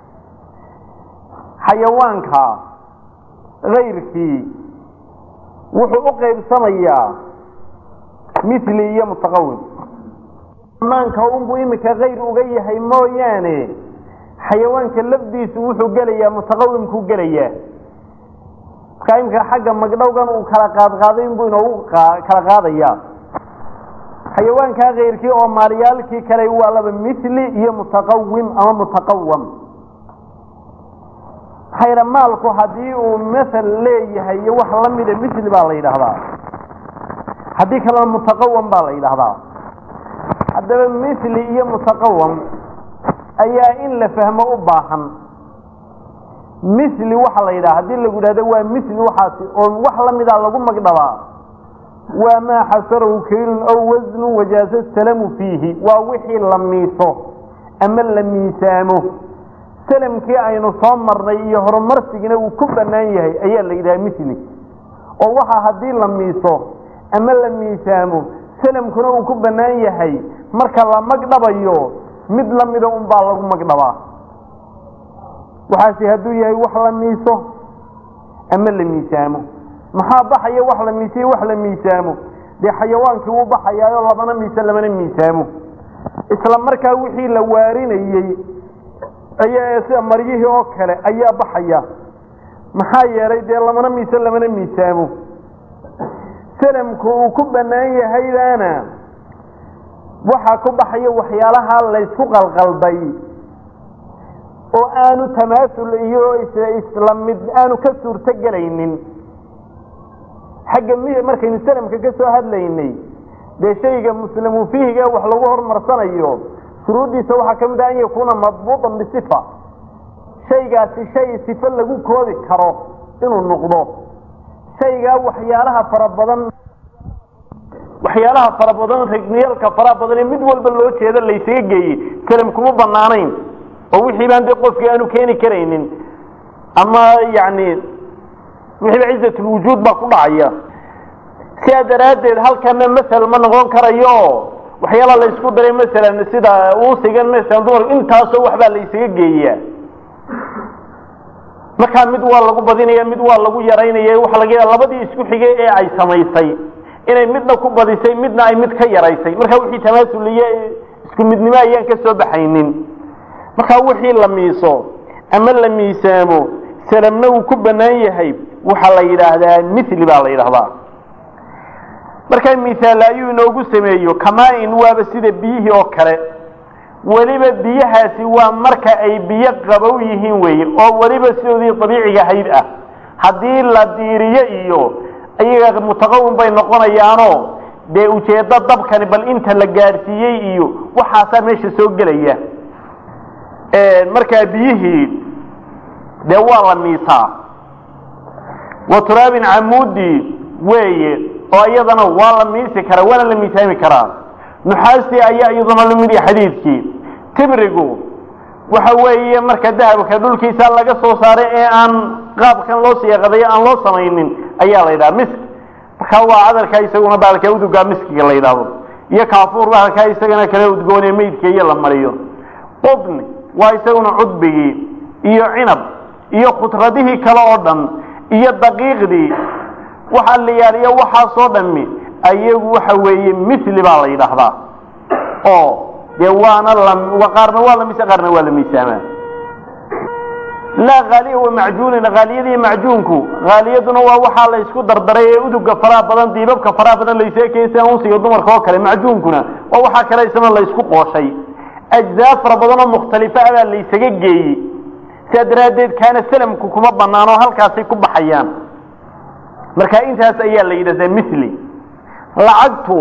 xayawaanka kayrkii wuxuu u qaybsamayaa mili iyo mutaqawim maanka unbuu imika kayr uga yahay mooyaane xayawaanka lafdiisu wuxuu gelayaa mutaqawimkuu gelayaa markaa imika xagga magdhowgan uu kala qaadqaaday inbuu inoogu kala qaadayaa xayawaankaa kayrkii oo maalyaalkii kale waa laba mili iyo mutaqawim ama mutaqawam maxayna maalku haddii uu maal leeyahay iyo wax lamida mili baa la yidhaahdaa haddii kalena mutaqawam baa la yidhaahdaa haddaba mili iyo mutaqawam ayaa in la fahmo u baahan mili waxaa la yidhaha hadii lagu yidhahdo waa mili waxaasi oo wax lamida lagu magdhabaa waa maa xasarahu kaylun aw wasnu wajaaza salamu fiihi waa wixii la miiso ama la miisaamo salamkii aynu soo marnay iyo horumarsigina uu ku bannaan yahay ayaa la yidhaha mili oo waxa haddii la miiso ama la miisaamo salamkuna uu ku bannaan yahay marka la magdhabayo mid lamida unbaa lagu magdhabaa waxaase hadduu yahay wax la miiso ama la miisaamo maxaa baxaya wax la miisiyo wax la miisaamo dee xayawaankii wuu baxayaayo labana miise lamana miisaamo isla markaa wixii la waarinayey ayaa sida maryihii oo kale ayaa baxaya maxaa yeelay dee lamana miise lamana miisaamo salamku uu ku bannaan yahaydaana waxaa ku baxaya waxyaalaha laysku qalqalday oo aanu tamaasul iyo isla mid aanu ka suurto gelaynin xagga mi markaynu salamka ka soo hadlaynay dee shayga muslimu fiihiga wax lagu hormarsanayo shuruuddiisa waxaa ka mid ah an yakuuna madbuuطan bisifa shaygaasi shay sifo lagu koobi karo inuu noqdo shaygaa waxyaalaha fara badan waxyaalaha fara badan rigniyalka faraha badan ee mid walba loo jeedo laysaga geeyey salam kuma banaanayn oo wixii baan dee qofkii aanu keeni karaynin ama yani wixiiba cizatulwujuud baa ku dhacaya sidaa daraaddeed halkana masel ma noqon karayo waxyaala la isku daray masalan sida uusigan masalan dumar intaasoo waxbaa la ysaga geeyaa markaa mid waa lagu badinaya mid waa lagu yaraynaya waxa laga yaaba labadii isku xigay ee ay samaysay inay midna ku badisay midna ay mid ka yaraysay markaa wixii tamaasul iyo isku midnimo ayaan ka soo baxaynin markaa wixii la miiso ama la miisaamo salamna uu ku bannaan yahay waxaa la yidhaahdaa mithli baa la yidhahdaa markaa mithaal ayuu inoogu sameeyo kamaa-in waaba sida biyihii oo kale weliba biyahaasi waa marka ay biyo qabow yihiin weeye oo weliba sidoodii dabiiciga hayd ah haddii la diiriyo iyo iyaga mutaqawim bay noqonayaanoo dee ujeeddo dabkani bal inta la gaadhsiiyey iyo waxaasaa meesha soo gelaya markaa biyihii dee waa la miisaa wa turaabin camuudi weeye oo iyadana waa la miisi karaa waana la miisaami karaa nuxaastii ayaa iyaduna lamid yahay xadiidkii tibrigu waxa weeye marka dahabka dhulkiisa laga soo saaray ee aan qaabkan loo siyaaqadayo aan loo samaynin ayaa la yidhaha misk markaa waa cadarka isaguna baalka udugaa miskiga la yidhaahdo iyo kaafuur baalkaa isagana kale udgoonee meydka iyo la mariyo qudni waa isaguna cudbigii iyo cinab iyo khudradihii kale oo dhan iyo daqiiqdii waxaa la yaaliyo waxaasoo dhami ayagu waxa weeye mithli baa la yidhaahdaa oo dee waana la qaarna waa la miisa qaarna waa la miisaamaa laa haaliya wa macjuunin haaliyadii macjuunku haaliyaduna waa waxaa la isku dardaray ee uduga faraha badan diibabka faraha badan layseekeysa unsiga dumarka oo kale macjuunkuna waa waxaa kale isna la isku qooshay ajzaa fara badan oo mukhtalifa ah baa laysaga geeyey sidaa daraaddeed kaana salamku kuma banaano halkaasay ku baxayaan marka intaas ayaa la yidhahdaa mithli lacagtu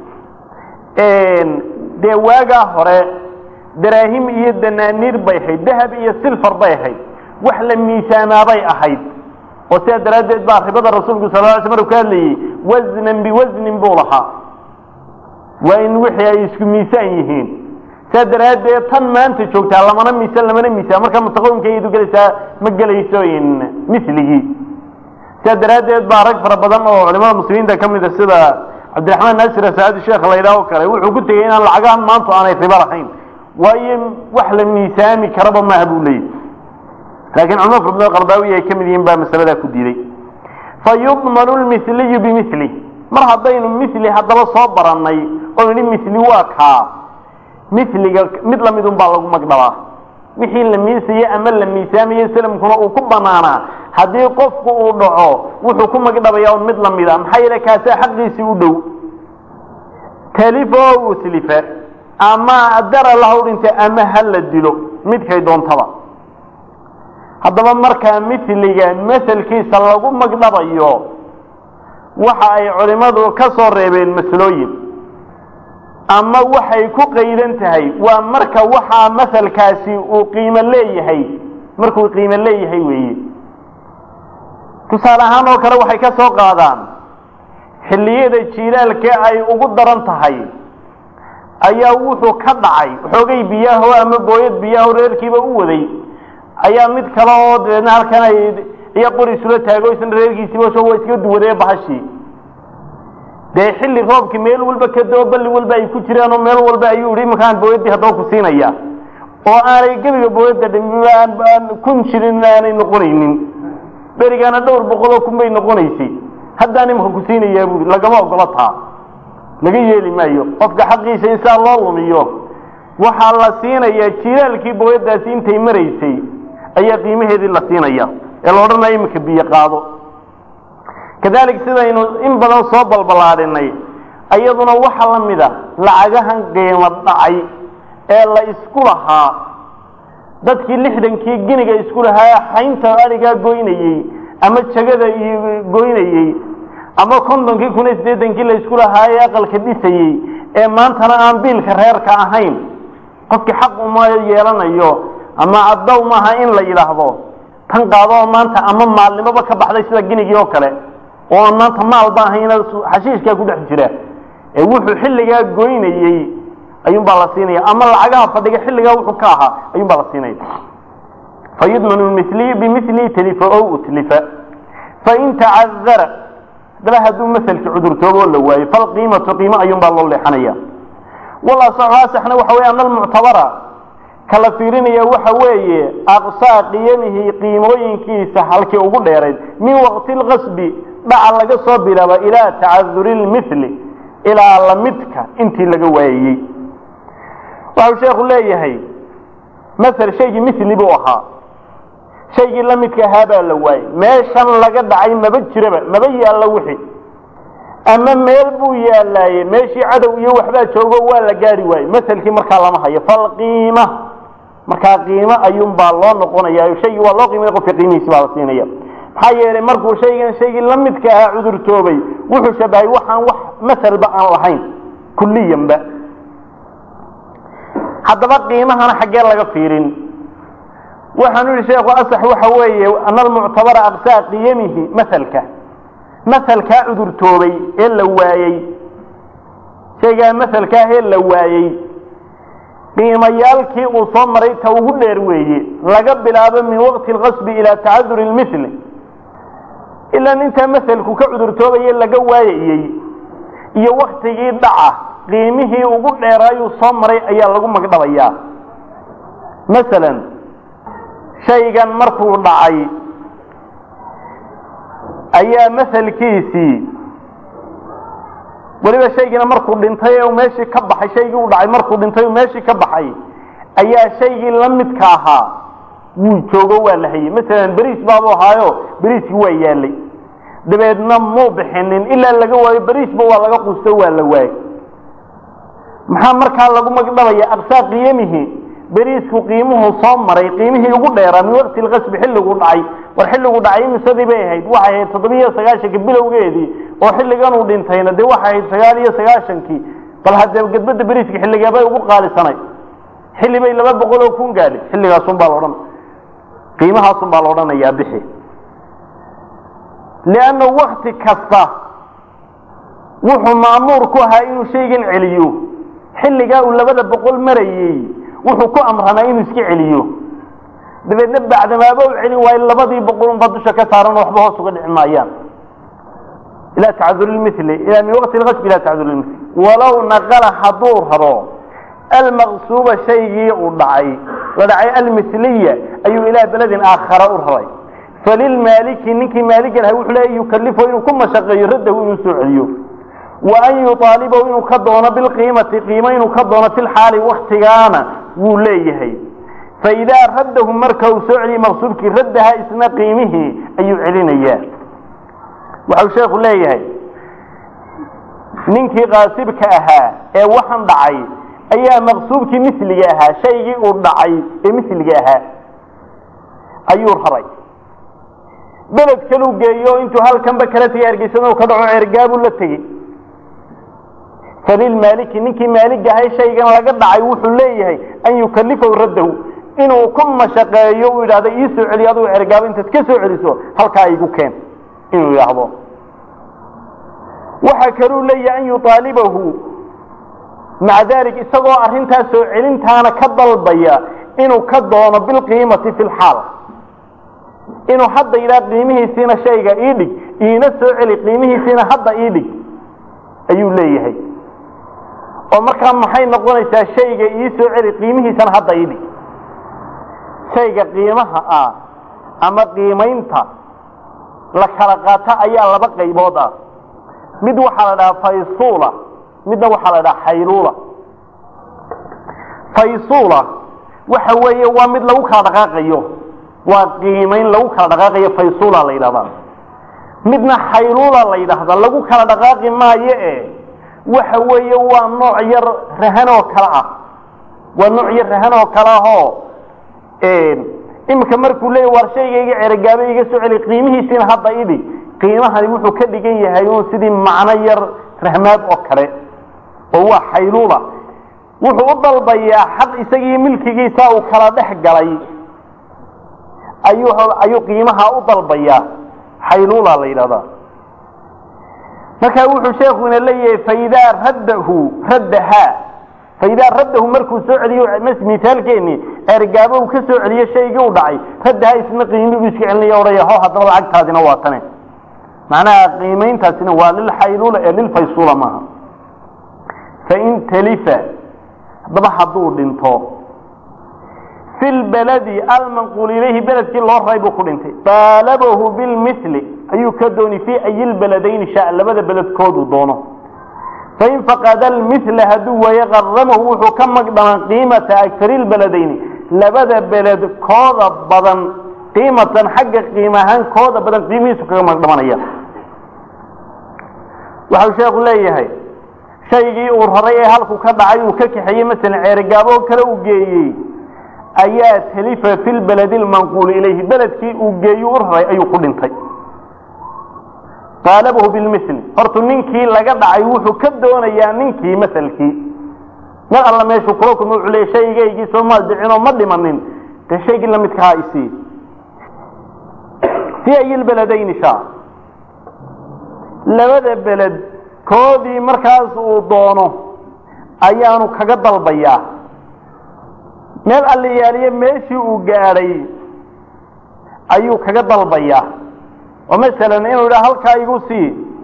dee waagaa hore daraahim iyo danaaniir bay ahayd dahab iyo silfar bay ahayd wax la miisaamaabay ahayd oo sidaa daraaddeed baa ribada rasuulku sal ly sl markuu ka hadlayey wasnan biwasnin buu lahaa waa in wixii ay isku miisaan yihiin sidaa daraaddeed tan maanta joogtaa lamana miisaan lamana miisaan marka mutaqawimka iyadu gelaysaa ma gelayso miligii sidaa daraaddeed baa rag fara badan oo culimada muslimiinta ka mid a sida cabdiraxmaan naasir asaadi sheekh la yidhaah o kale wuxuu ku tegey inaan lacagahan maanta aanay ribo lahayn waayo wax la miisaami karaba maaha buu leeyahy laakiin culimo fara badan qardaawiya ay ka mid yihiin baa masaladaa ku diiday fa yudmanu lmithliyu bimithli mar haddaynu mithli haddaba soo barannay oo nidhi mithli waa kaa mithliga mid lamid un baa lagu magdhabaa wixii la miisaye ama la miisaamaye salamkuna uu ku banaanaa haddii qofku uu dhaco wuxuu ku magdhabaya un mid lamida maxaa yeele kaasaa xaqiisii u dhow talifo uslifa ama dara lahaw dhinta ama ha la dilo midkay doontaba haddaba markaa mithliga maselkiisa lagu magdhabayo waxa ay culimmadu ka soo reebeen maslooyin ama waxay ku qaydan tahay waa marka waxaa masalkaasi uu qiimo leeyahay markuu qiimo leeyahay weeye tusaale ahaan oo kale waxay ka soo qaadaan xilliyada jiilaalkee ay ugu daran tahay ayaa wuxuu ka dhacay xoogay biyaho ama booyad biyaho reerkiiba u waday ayaa mid kale oo dabeedna halkan ay iyo qori isula taago isna reerkiisiiba waa iska duwadee bahashii dee xilli roobkii meel walba ka doo balli walba ay ku jiraan oo meel walba ayuu ihi imankaan booyadii haddaba ku siinaya oo aanay gebiga booyadda dhimaan kun jirin aanay noqonaynin berigaana dhowr boqoloo kun bay noqonaysay haddaan imika ku siinayaa buui lagama ogolo taa laga yeeli maayo qofka xaqiisa in saa loo lumiyo waxaa la siinayaa jilaalkii booyadaasi intay maraysay ayaa qiimaheedii la siinaya ee la odhanaya iminka biyo qaado kadalik sidaynu in badan soo balballaadhinay iyaduna waxaa la mid a lacagahan qiimo dhacay ee la isku lahaa dadkii lixdankii giniga isku lahaa xaynta adhigaa goynayey ama jagada iyo goynayey ama kontonkii kun iyo siddeetankii la isku lahaa ee aqalka dhisayey ee maantana aan biilka reerka ahayn qofkii xaq uma yeelanayo ama addow maaha in la yidhaahdo tan qaado oo maanta ama maalnimoba ka baxday sida ginigii oo kale oo aan maanta maalba ahayna xashiishkaa ku dhex jira ee wuxuu xilligaa goynayey ayuunbaa la siinaya ama lacagaha fadhiga xilligaa wuxuu ka ahaa ayuunbaa la siinaya fayudmanu mili bimilihi talifa o utlifa fain tacadara dala hadduu maselki cudurtoobo la waayo falqiimatu qiimo ayuunbaa loo leexanaya walasaxna waxa wey ana almuctabara kala fiirinaya waxa weeye aqsaa qiyamihi qiimooyinkiisa halkii ugu dheerayd min waqti lqasbi dhaca laga soo bilaabo ilaa tacaduri lmili ilaa lamidka intii laga waayeyey waxau sheekhu leeyahay masel shaygii mili buu ahaa shaygii lamidka ahaa baa la waayey meeshan laga dhacay maba jiraba maba yaallo wixii ama meel buu yaalaaye meeshii cadow iyo waxbaa joogo waa la gaari waaye maselkii markaa lama hayo falqiima markaa qiimo ayuunbaa loo noqonaya shaygii waa loo qiimaya qofka qiimihiisi baa la siinaya maxaa yeelay markuu shaygan shaygii lamidka ahaa cudurtoobay wuxuu shabahay waxaan wax maselba aan lahayn kulliyanba haddaba qiimahana xaggee laga fiirin waxaanu yihi sheekhu asax waxa weeye ana almuctabara aqsaa qiyamihi maselka maselkaa cudurtoobay ee la waayey shaygaa maselkaah ee la waayey qiimayaalkii uu soo maray ta ugu dheer weeye laga bilaabo min waqti alqasbi ilaa tacaduri lmili ilaan intaa maselku ka cudurtoobaye laga waayayey iyo waktigii dhaca qiimihii ugu dheeraayuu soo maray ayaa lagu magdhabayaa masalan shaygan markuu dhacay ayaa maselkiisii weliba shaygiina markuu dhintay ee meeshii ka baxay shaygii u dhacay markuu dhintay meeshii ka baxay ayaa shaygii la midka ahaa wuu joogo waa la hayey masalan beriis baabuu ahaayo beriiskii waa yaalay dabeedna muu bixinin ilaa laga waayo beriisba waa laga quusto waa la waayey maxaa markaa lagu magdhabaya aqsaa qiyamihi beriisku qiimuhu soo maray qiimihii ugu dheeraa min waqti lqasbi xilliguu dhacay war xilligu dhacay imisadii bay ahayd waxay ahayd toddobiyo sagaashankii bilowgeedii oo xilliganuu dhintayna dee waxay ahayd sagaal iyo sagaashankii bal haddee gedbadda beriiska xilligeebay ugu qaalisanay xilli bay laba boqol oo kun gaadhi xilligaasun baa laodhan qiimahaasun baa la odhanayaa bixi lianna wakti kasta wuxuu maamuur ku ahaa inuu shaygan celiyo xilligaa uu labada boqol marayey wuxuu ku amranaa inuu iska celiyo dabeedna bacdamaaba u celin waayo labadii boqol unbaa dusha ka saaran oo waxba hoos uga dhici maayaan ilaa tacaduri lmili ilaa min waqti lqasbi ilaa tacaduri lmili walow naqala hadduu rabo almaqsuuba shaygii uu dhacay la dhacay almiliya ayuu ilaa beledin aakhara u raray falilmaaliki ninkii maaliga lahay wuxuu leeya yukalifo inuu ku mashaqeeyo raddahu inuu soo celiyo wa an yuaalibahu inuu ka doono bilqiimati qiimo inuu ka doono fi lxaali waktigaana wuu leeyahay faidaa raddahu marka uu soo celiyey maqsuubkii raddaha isna qiimihii ayuu celinayaa waxau sheekhu leeyahay ninkii qaasibka ahaa ee waxan dhacay ayaa maqsuubkii misliga ahaa shaygii uu dhacay ee misliga ahaa ayuu raray beled kaluu geeyo intuu halkanba kala tegay hargeysana ka dhaco ceergaabuu la tegey falilmaaliki ninkii maaliga ahay shaygan laga dhacay wuxuu leeyahay an yukalifahu raddahu inuu ku mashaqeeyo uu yidhahdo ii soo celiyo adugu cergaabo intaad ka soo celiso halkaa igu keen inuu yidhaahdo waxa kaluu leeyahay an yuaalibahu maca dalik isagoo arrintaas soo celintaana ka dalbaya inuu ka doono bilqiimati fi lxaal inuu hadda yidhaha qiimihiisiina shayga ii dhig iina soo celi qiimihiisiina hadda ii dhig ayuu leeyahay oo markaa maxay noqonaysaa shayga ii soo celi qiimihiisana hadda ii dhig shayga qiimaha ah ama qiimaynta la kala qaato ayaa laba qaybood ah mid waxaa la dhahaa faysula midna waxaa la dhahaa xayluula faysula waxa weeye waa mid lagu kala dhaqaaqayo waa qiimayn lagu kala dhaqaaqayo faysula la yidhahdaa midna xayluula la yidhaahda lagu kala dhaqaaqi maayo e waxa weeye waa nooc yar rahan oo kale ah waa nooc yar rahan oo kale ahoo iminka markuu leeya war shayga iga cerogaabe iga soo celi qiimihiisiina hadda idhi qiimahani wuxuu ka dhigan yahay un sidii macno yar rahmaad oo kale oo waa xayluula wuxuu u dalbayaa xaq isagii milkigiisa uu kala dhex galay ayuu ayuu qiimaha u dalbayaa xayluula la yidhahdaa marka wuxuu sheekuna leeyahay faidaa raddahu raddahaa faidaa raddahu markuu soo celiyo misaalkeeni ergaabo uu ka soo celiyo shaygii u dhacay raddahaa isna qiimi buu iska celinaya odhaya ho haddaba lacagtaadina waa tane macnaha qiimayntaasina waa lilxayluula ee lilfaysula maaha fain talifa haddaba hadduu dhinto fi lbaladi almanquul ilayhi beledkii loo raray buu ku dhintay baalabahu bilmili ayuu ka dooni fii ayi lbaladayni sha labada beledkooduu doono fain faqada almila hadduu waaye qaramahu wuxuu ka magdhaman qiimata agari lbaladayni labada beled kooda badan qiimatan xagga qiim ahaan kooda badan qiimihiisu kaga magdhamanaya waxau sheekhu leeyahay shaygii uu raray ee halku ka dhacay uu ka kaxeeyey masalan ceerigaabo kale uu geeyey ayaa talifa fi lbaladi lmanquuli ilayhi beledkii uu geeyu u raray ayuu ku dhintay qaalabahu bilmili hortu ninkii laga dhacay wuxuu ka doonayaa ninkii masalkii mar alla meeshuu kula kulma wuxuu leeya shaygaygii soo ma dhicinoo ma dhimanin dee shaygii lamidkahaa isii fii ayi lbaladayni sha labada beled koodii markaas uu doono ayaanu kaga dalbayaa meel alliyaaliye meeshii uu gaadhay ayuu kaga dalbayaa oo masalan inuu idhaha halkaa igu sii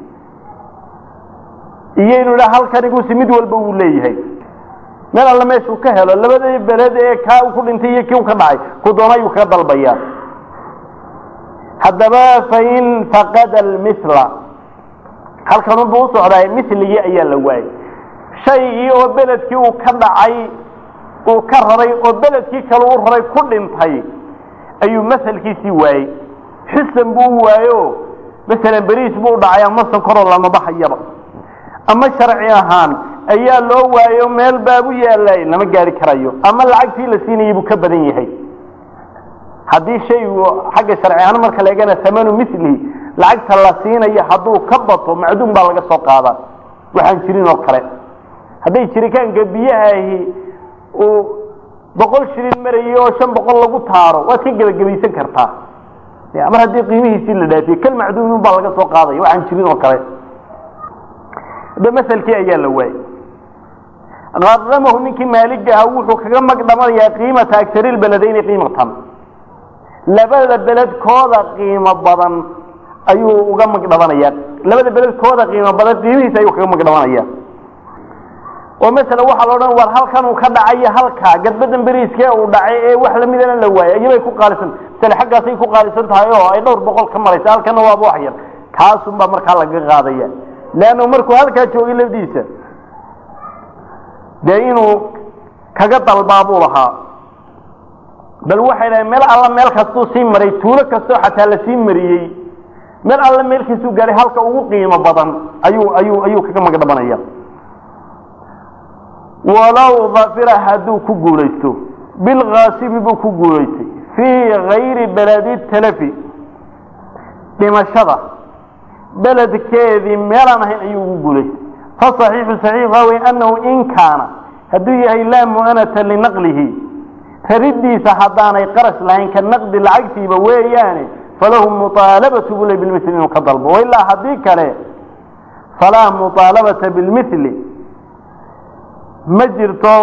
iyo inuu idhaha halkan igu sii mid walba uu leeyahay meel alle meeshuu ka helo labadii beled ee kaa uu ku dhintay iyo kii u ka dhacay ku doono ayuu kaga dalbayaa haddaba fain faqada almila halkan unbuu u socdaay miligii ayaa la waayey shaygii oo beledkii uu ka dhacay uu ka raray oo beledkii kale u raray ku dhintay ayuu masalkiisii waayey xisan buu waayo masalan beriis buu dhacay ama sankoroo lama baxayaba ama sharci ahaan ayaa loo waayo meel baabu yaallay lama gaari karayo ama lacagtii la siinayay buu ka badan yahay haddii shaygu xagga sharci ahaan marka la eegana amanu milihi lacagta la siinayo hadduu ka bato macduum baa laga soo qaadaa waxaan jirin oo kale hadday jiritaanka biyahaahi uu boqol shilin marayay oo shan boqol lagu taaro waad ka gebagabaysan kartaa mar haddii qiimihiisii la dhaafiye kal macduumin baa laga soo qaadaya waxaan jirin oo kale hadda masalkii ayaa la waayey qaramahu ninkii maaligaha wuxuu kaga magdhamanayaa qiimata agari lbeledayni qiimatan labada beledkooda qiimo badan ayuu uga magdhabanaya labada beledkooda qiimo badan qiimihiisa ayuu kaga magdhabanaya oo masala waxaa la odhan war halkan uu ka dhacayo halkaa gadbadan beriiskee uu dhacay ee wax lamidana la waayay iyabay ku qaalisan masale xaggaasay ku qaalisan tahay oo ay dhowr boqol ka maraysa halkana waaba wax yar kaasun baa markaa laga qaadaya leanna markuu halkaa joogay lafdiisa dee inuu kaga dalbaa buu lahaa bal waxay dhahay meel alla meel kastuu sii maray tuulo kastoo xataa la sii mariyey meel alla meelkiisuu gaahay halka ugu qiimo badan ayuu ayuu ayuu kaga magdhabanaya walow dafira hadduu ku guulaysto bilkaasibi buu ku guulaystay fii gayri beledi talafi dhimashada beledkeedii meelaan ahayn ayuu ugu guulaystay faصaxiixu saxiix waa wey annahu in kaana hadduu yahay laa mu'anata linaqlihi raridiisa haddaanay qarash lahayn ka naqdi lacagtiiba weeyaane falahu muطaalabatu buu le bilmili inuu ka dalbo wailaa haddii kale falaa muطaalabata bilmili ma jirto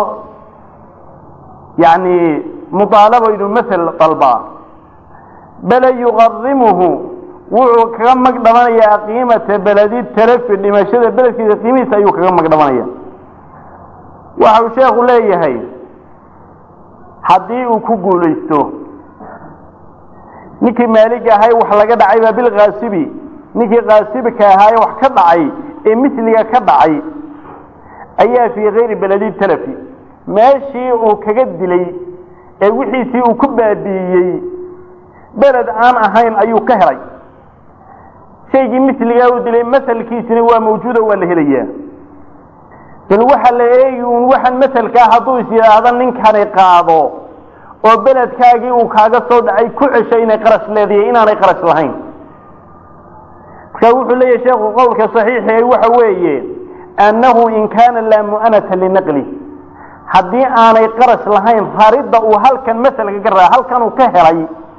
yani muطaalabo inuu masel dalbaa bale yuqarimuhu wuxuu kaga magdhabanayaa qiimata beledi talafi dhimashada beledkiisa qiimihiisa ayuu kaga magdhabanaya waxau sheekhu leeyahay haddii uu ku guulaysto ninkii maaliga ahay wax laga dhacay baa bilkaasibi ninkii kaasibka ahaaye wax ka dhacay ee misliga ka dhacay ayaa fii kayri beledi talafi meeshii uu kaga dilay ee wixiisii uu ku baabi'iyey beled aan ahayn ayuu ka helay shaygii misligaa uu dilay masalkiisina waa mawjuudo waa la helayaa bal waxaa la eegi un waxaan masalkaa hadduu is yidhaahdo ninkani qaado oo beledkaagii uu kaaga soo dhacay ku cesho inay qarash leedahay inaanay qarash lahayn markaa wuxuu leeyahay sheekhu qowlka saxiixi waxa weeye annahu in kaana laa mu'anata linaqli haddii aanay qarash lahayn raridda uu halkan masalka ka raa halkan uu ka helay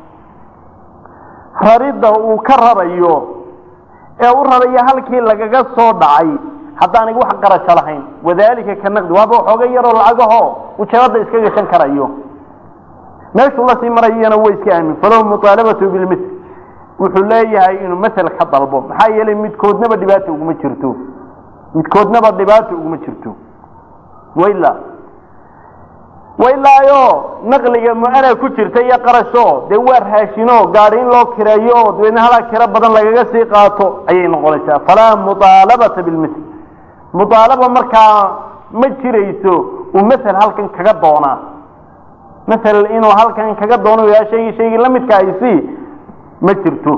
raridda uu ka rarayo ee u rarayo halkii lagaga soo dhacay haddaanay wax qarasho lahayn wadalika ka naqdi waaba waxooga yaroo lacagaho ujeebada iska gashan karayo meeshuu lasii marayana way iska aamin falahu muaalabatu bilmitl wuxuu leeyahay inuu masel ka dalbo maxaa yeelay midkoodnaba dhibaata uguma jirto midkoodnaba dhibaata uguma jirto wayla wailaayo naqliga mu-ana ku jirta iyo qarasho dee waa raashino gaadi in loo kireeyo oo dabeedna halaa kiro badan lagaga sii qaato ayay noqonaysaa falaa muaalabata bilmitl muaalaba markaa ma jirayso uu masel halkan kaga doonaa masel inuu halkan kaga doono yaa shaygii shaygii la midka aysi ma jirto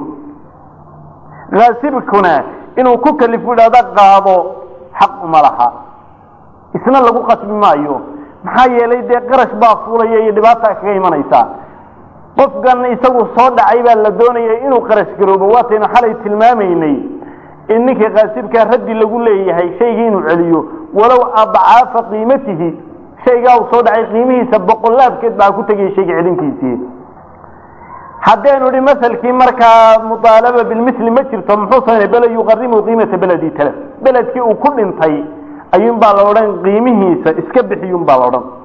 kaasibkuna inuu ku kalifu idhahda qaado xaq uma laha isna lagu qasbi maayo maxaa yeelay dee qarash baa fuulaya iyo dhibaata kaga imanaysa qofkan isagu soo dhacay baa la doonaya inuu qarash garoobo waataynu xalay tilmaamaynay in ninkii kaasibkaa raddi lagu leeyahay shaygii inuu celiyo walow adcaafa qiimatihi shaygaa uu soo dhacay qiimihiisa boqolaabkeed baa ku tegaya shayga celintiisii haddaynu idhi masalkii markaa muaalaba bilmitli ma jirto muxuu sameynay bal yuqarimu qiimata beledi tala beledkii uu ku dhintay ayuun baa la odhan qiimihiisa iska bixiyun baa la odhan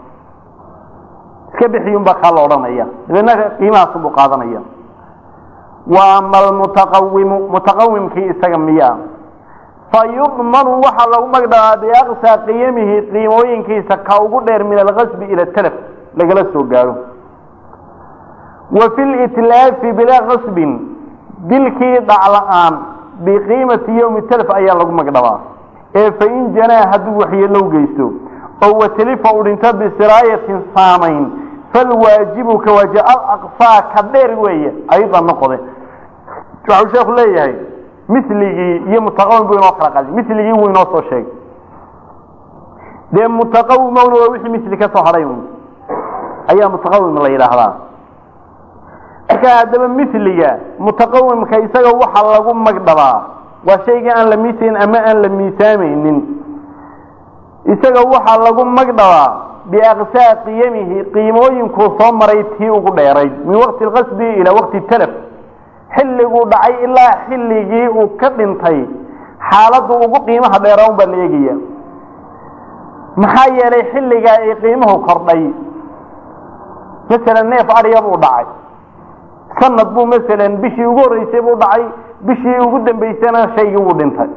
iska bixiyun baa kaa la odhanaya dabeedna qiimahaasunbuu qaadanaya wa ama almutaqawimu mutaqawimkii isaga miyaa fa yudmanu waxaa lagu magdhabaa biaqsaa qiyamihi qiimooyinkiisa ka ugu dheer min alkasbi ila talaf lagala soo gaaro wa fi litlaafi bilaa kasbin dilkii dhacla-aan biqiimati yowmi talaf ayaa lagu magdhabaa ee fain janaa hadduu waxyeelow geysto oo watalifa u dhinto bisiraayatin saamayn falwaajibu ka waaji alaqsaa ka dheer weeye aydan noqode waxau sheeku leeyahay miligii iyo mutaqawim buu inoo kala qaday miligii wuu inoo soo sheegay dee mutaqawimowna waa wixii misli ka soo hadhay un ayaa mutaqawim la yidhaahdaa marka haddaba miliga mutaqawimka isaga waxa lagu magdhabaa waa shaygii aan la miisayn ama aan la miisaamaynin isaga waxaa lagu magdhabaa biaqsaa qiyamihi qiimooyinkuu soo maray tii ugu dheerayd min waqti lqasbi ilaa waqti talaf xilliguu dhacay ilaa xilligii uu ka dhintay xaaladdu ugu qiimaha dheeraa un baa la eegaya maxaa yeelay xilligaa ay qiimuhu kordhay masalan neef adhiya buu dhacay sanad buu masalan bishii ugu horreysay buu dhacay bishii ugu dambaysana shaygii wuu dhintay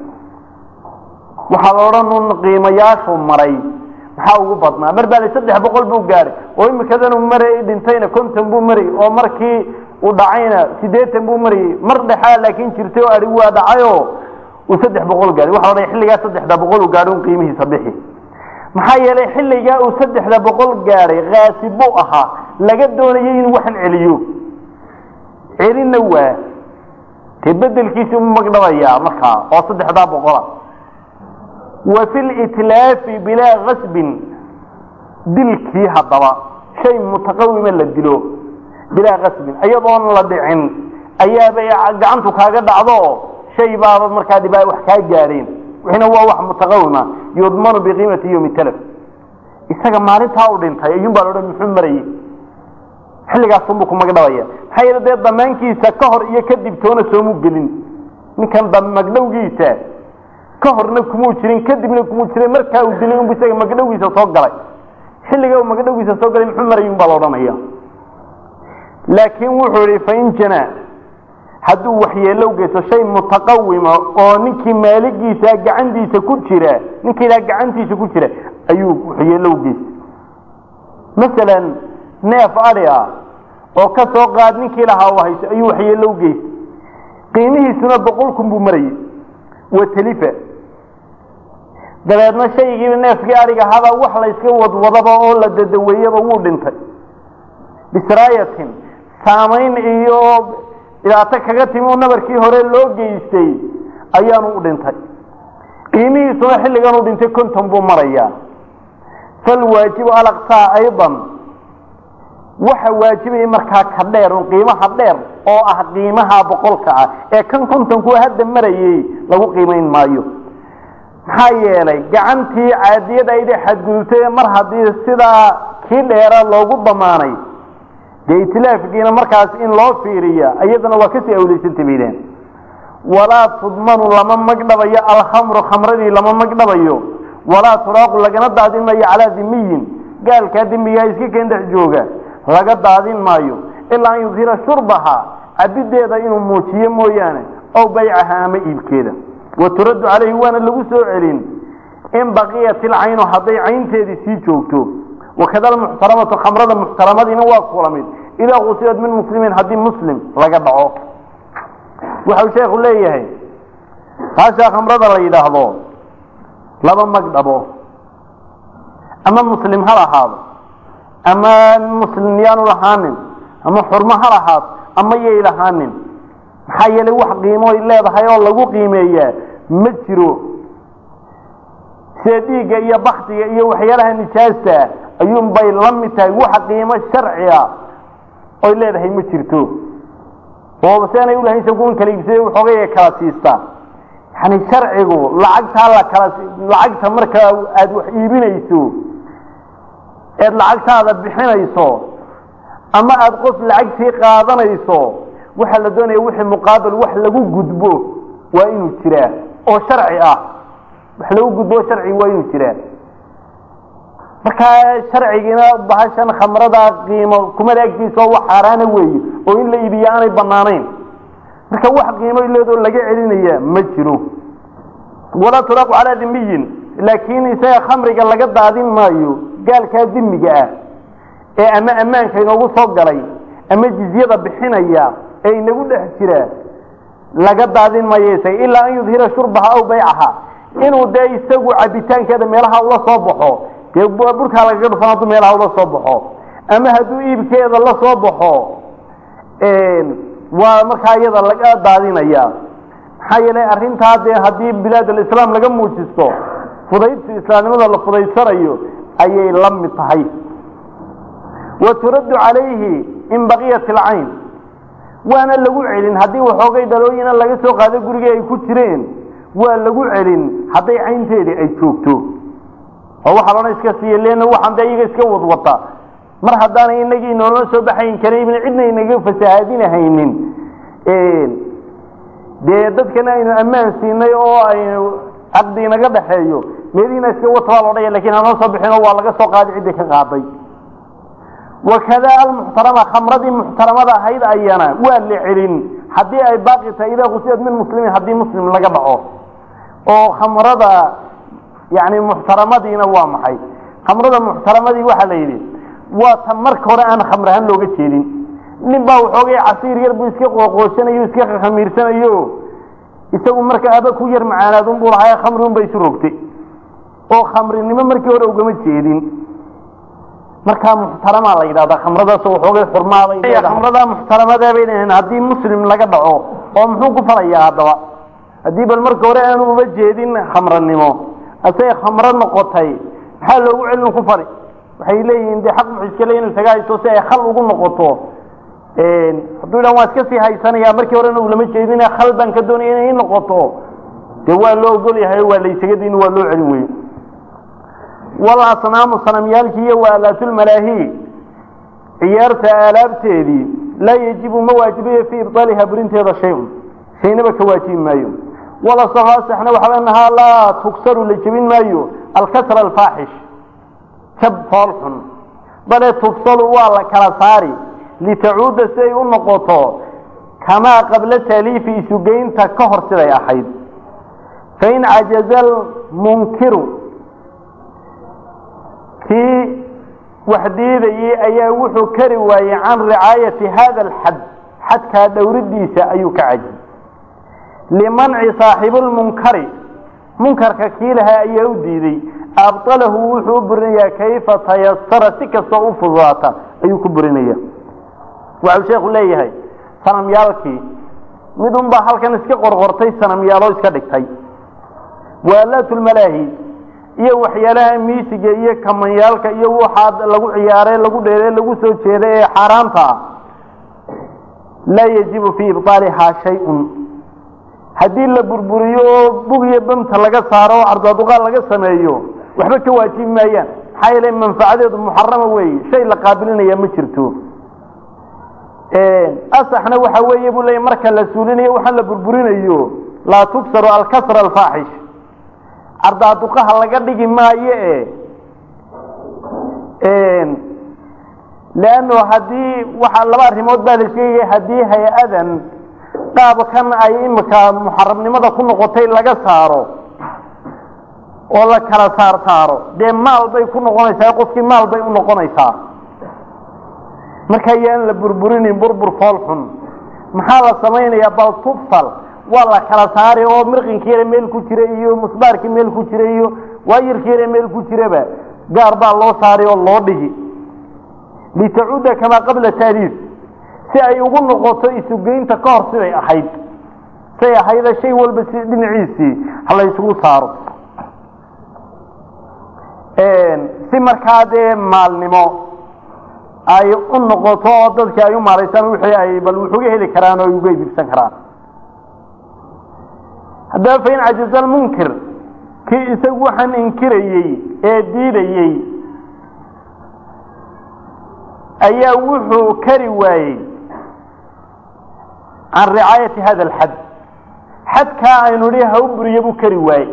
waxaa la odhan un qiimayaashuu maray maxaa ugu badnaa mar baa la saddex boqol buu gaadhay oo imikadan uu maray dhintayna konton buu marayy oo markii uu dhacayna siddeetan buu marayey mar dhexaa laakiin jirtay oo adhi waa dhacayoo uu saddex boqol gaadhay waxa la odhan xilligaa saddexda boqol uu gaadhay un qiimihiisa bixi maxaa yeelay xilligaa uu saddexda boqol gaadhay kaasib buu ahaa laga doonayay inuu waxan celiyo celinna waa dee bedelkiisi u magdhabayaa markaa oo saddexdaa boqola wa fi litlaafi bilaa kasbin dilkii haddaba shay mutaqawima la dilo bilaa kasbin iyadoon la dhicin ayaabay gacantu kaaga dhacdo shay baaba markaa dhibaa wax kaa gaadheen wixina waa wax mutaqawima yudmanu biqiimati yowmi talaf isaga maalintaa u dhintay ayuun baa laodhan muxuu marayey xilligaasunbuu ku magdhabaya maxaa yeele dee damaankiisa ka hor iyo kadib toona soomu gelin ninkan magdhowgiisa ka horna kumuu jirin kadibna kumuu jirin markaa uu dilay unbu isaga magdhowgiisa soo galay xilliga uu magdhowgiisa soo galay muxuu marayay un baa la odhanaya laakiin wuxuu ihi fain janaa hadduu waxyeelow geysto shay mutaqawima oo ninkii maaligiisa gacantiisa ku jira ninka ilaa gacantiisa ku jira ayuu waxyeelow geystay masalan neef adhi ah oo ka soo qaad ninkii lahaa u hayso ayuu waxyeello u geystay qiimihiisuna boqol kun buu marayay wa talifa dabeedna shaygiiba neefkii ariga haba wax la yska wadwadaba oo la dadaweeyaba wuu dhintay bisraayatin saamayn iyo dhibaato kaga timi oo nabarkii hore loo geystay ayaanu u dhintay qiimihiisuna xilligan uu dhintay konton buu marayaa falwaajibu alaqsaa aydan waxa waajibaya markaa ka dheer un qiimaha dheer oo ah qiimaha boqolka ah ee kan kontonku hadda marayay lagu qiimayn maayo maxaa yeelay gacantii caadiyada ayda xadgudubtay mar haddii sidaa kii dheera loogu damaanay dee itilaafkiina markaas in loo fiiriya iyadana waa kasii awleysantay baydeen walaa tudmanu lama magdhabayo alkhamru khamradii lama magdhabayo walaa turaaqu lagana daadin maayo calaa dimiyin gaalkaa dimigaa iska keen dhex jooga laga daadin maayo ilaa an yudhira shurbaha cabideeda inuu muujiyo mooyaane ow baycaha ama iibkeeda wa turaddu calayhi waana lagu soo celin in baqiyat ilcaynu hadday caynteedii sii joogto wakada almuxtaramatu khamrada muxtaramadiina waa kula mid idaa qusilad min muslimin haddii muslim laga dhaco waxau sheekhu leeyahay haashaa khamrada la yidhaahdo laba magdhabo ama muslim ha lahaado ama muslim yaanu lahaanin ama xurmo ha lahaado ama yay lahaanin maxaa yeelay wax qiimoy leedahay oo lagu qiimeeyaa ma jiro sida dhiigga iyo baktiga iyo waxyaalaha nijaasta ayuun bay la mid tahay wax qiimo sharci a oy leedahay ma jirto oo seenay ulahayn sakuun kala iibsada waxoogay kala siistaa yani sharcigu lacagtaa la kala lacagta markaa aada wax iibinayso eed lacagtaada bixinayso ama aada qof lacagtii qaadanayso waxaa la doonaya wixii muqaabil wax lagu gudbo waa inuu jiraa oo sharci ah wax lagu gudbo sharci waa inuu jiraa markaa sharcigiina bahashan khamrada qiimo kumada agtiisa oo wax xaaraana weeye oo in la iibiya aanay banaanayn marka wax qiimo leedoo laga celinaya ma jiro walaa turaaqu calaa dimiyin laakiin isaga khamriga laga daadin maayo gaalkaa dimiga ah ee ama ammaanka inoogu soo galay ama jizyada bixinaya ee inagu dhex jira laga daadin maayo isaga ilaa an yudhira shurbaha aw baycaha inuu dee isagu cabitaankeeda meelaha ula soo baxo dee burkaa lagaga dhufan hadduu meelaha ula soo baxo ama hadduu iibkeeda la soo baxo waa markaa iyada laga daadinaya maxaa yeelay arrintaa dee haddii bilaad alislaam laga muujisto fudaydsi islaamnimada la fudaydsanayo ayay la mid tahay wa turaddu calayhi in baqiyat alcayn waana lagu celin haddii waxoogay dhalooyina laga soo qaado gurigii ay ku jireen waa lagu celin hadday caynteedii ay joogto oo waxaa loodhan iska siiya leanna waxaan dee iyaga iska wadwata mar haddaanay inagii inoolama soo baxayn karin cidna inaga fasahaadinahaynin dee dadkana aynu ammaan siinay oo aynu caqdi inaga dhaxeeyo meelihiina iska wata baa loodhaya lakin hanoo soo bixino waa laga soo qaaday ciddii ka qaaday wakada almuxtarama khamradii muxtaramada ahayd ayana waa la celin haddii ay baaqi tahay idaa kusilad min muslimin haddii muslim laga dhaco oo khamrada yani muxtaramadiina waa maxay khamrada muxtaramadii waxaa la yidhi waa ta marka hore aan khamr ahaan looga jeedin nin baa waxoogay casiir yar buu iska qooqooshanayo iska khamiirsanayo isagu marka aba ku yar macaanaadun buu lahaa khamriun bay isu rogtay oo khamrinimo markii hore ugama jeedin markaa muxtaramaa la yidhahdaa khamradaas waxoogay xurmaaday khamrada muxtaramada bay dhaheen haddii muslim laga dhaco oo muxuu ku falayaa haddaba haddii bal marka hore aanu uga jeedin khamranimo asay khamro noqotay maxaa loogu celin ku fali waxay leeyihiin dee xaq muxuu iska leey inu isaga haysto si ay khal ugu noqoto hadduu idhan waa iska sii haysanaya markii horena ulama jeedin khal baan ka doonaya inay i noqoto dee waa loo ogol yahay waa laysaga diin waa loo celin wey walasnaamu sanamyaalki iyo waalaatulmalaahi ciyaarta aalaabteedii laa yajibu ma waajibayo fii ibطaaliha burinteeda shay-un shaynaba ka waajibi maayo walasaxna waxaa nahaa laa tugsaru la jebin maayo alkasra alfaaxish jab fool xun bale tufsalu waa la kala saari litacuuda si ay u noqoto kamaa qabla taaliifi isugeynta ka hor siday ahayd fain cajaza almunkiru kii wax diidayey ayaa wuxuu kari waayey can ricaayati hada alxad xadkaa dhowridiisa ayuu ka cajiyey limanci saaxibulmunkari munkarka kii lahaa ayaa u diiday abطalahu wuxuu u burinayaa kayfa tayasara si kastoo u fududaata ayuu ku burinaya waxau sheekhu leeyahay sanamyaalkii mid un baa halkan iska qorqortay sanamyaalo iska dhigtay waalaatulmalaahi iyo waxyaalaha miisiga iyo kamanyaalka iyo waxaa lagu ciyaare lagu dheere lagu soo jeeda ee xaaraanta ah laa yajibu fii ibطaalihaa shay-un haddii la burburiyo oo bug iyo bamta laga saaro oo cardaaduqaal laga sameeyo waxba ka waajibi maayaan maxaa yeele manfacadeedu muxarama weeye shay la qaabilinaya ma jirto asaxna waxa weeye buu leeya marka la suulinayo waxaa la burburinayo laa tugsaru alkasra alfaaxish cardaaduqaha laga dhigi maayo e leanno haddii waxa laba arrimood baa la sheegaya haddii hay-adan qaabkan ay imika muxarabnimada ku noqotay laga saaro oo la kala saar saaro dee maal bay ku noqonaysaa qofkii maal bay u noqonaysaa marka ayaan la burburinin burbur fool xun maxaa la samaynayaa bal tufsal waa la kala saari oo mirqinkiina meel ku jira iyo musbaarkii meel ku jira iyo waayirkiina meel ku jiraba gaar baa loo saari oo loo dhigi litacuuda kamaa qabla taaliif si ay ugu noqoto isugeynta ka hor siday ahayd say ahayda shay walba si dhinaciisii hala isugu saaro si markaa dee maalnimo ay u noqoto oo dadkii ay u maaraysaan wixii ay bal wuxuga heli karaan oo ay uga iibsan karaan haddaba fain cajaza almunkir kii isagu waxaan inkirayey ee diidayey ayaa wuxuu kari waayey can ricaayati hada alxad xadkaa aynu nihi ha u buriyo buu kari waayey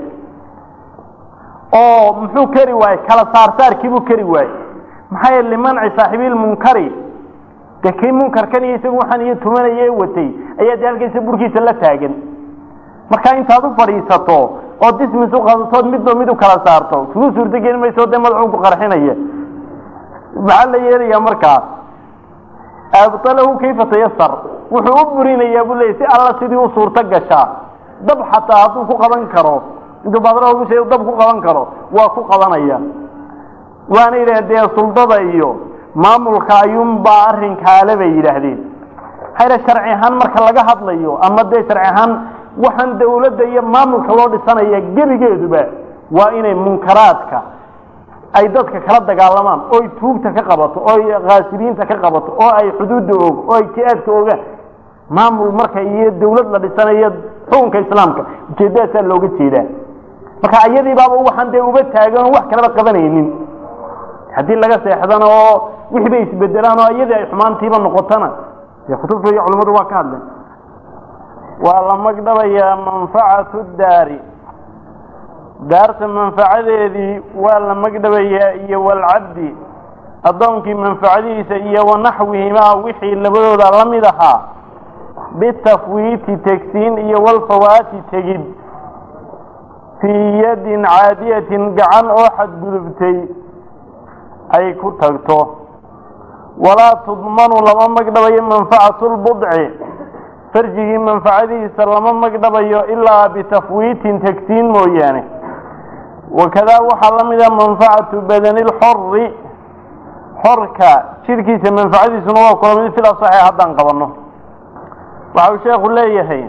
oo muxuu kari waayey kala saarsaarkiibuu kari waayey maxaa yeele limanci saaxiibilmunkari dee kii munkarkan iyo isagu waxaan iyo tumanaya ee watay ayaa dee halkaysa burkiisa la taagan markaa intaad u fadhiisato oo dismis u qadatood midba mid u kala saarto kugu suurto geli mayso dee madaxuu ku qarxinaya maxaa la yeelayaa markaa abtalahu kayfa tayasar wuxuu u burinayaa buu leeyay si alla sidii u suurto gashaa dab xataa hadduu ku qaban karo intuu badra ugu sheeg dab ku qaban karo waa ku qabanaya waana yidhahdeen dee suldada iyo maamulka ayuunbaa arrinkaale bay yidhaahdeen hayre sharci ahaan marka laga hadlayo ama dee sharci ahaan waxaan dawladda iyo maamulka loo dhisanaya gebigeeduba waa inay munkaraadka ay dadka kala dagaalamaan oo ay tuugta ka qabato oo ay khaasibiinta ka qabato oo ay xuduudda og oo ay jihaadka ogaan maamul marka iyo dawlad la dhisanayo xukunka islaamka ujeeddadaasaa looga jeedaa marka ayadii baaba waxaan dee uga taagan oo wax kalaba qabanaynin haddii laga seexdana oo wixii bay isbedelaan oo iyadii ay xumaantiiba noqotona dee kutubta iyo culimmadu waa ka hadleen waa la magdhabayaa manfacatu daari daarta manfacadeedii waa la magdhabayaa iyo walcabdi addoonkii manfacadiisa iyo wanaxwihimaa wixii labadooda la mid ahaa bitafwiiti tegsiin iyo walfawaati tegid fii yadin caadiyatin gacan oo xadgudubtay ay ku tagto walaa tudmanu lama magdhabayo manfacatu lbudci farjigii manfacadiisa lama magdhabayo ilaa bitafwiitin tegsiin mooyaane wakadaa waxaa la mida manfacatu badani lxori xorka jidhkiisa manfacadiisuna waa kula mid fila saxiix haddaan qabanno waxa uu sheekhu leeyahay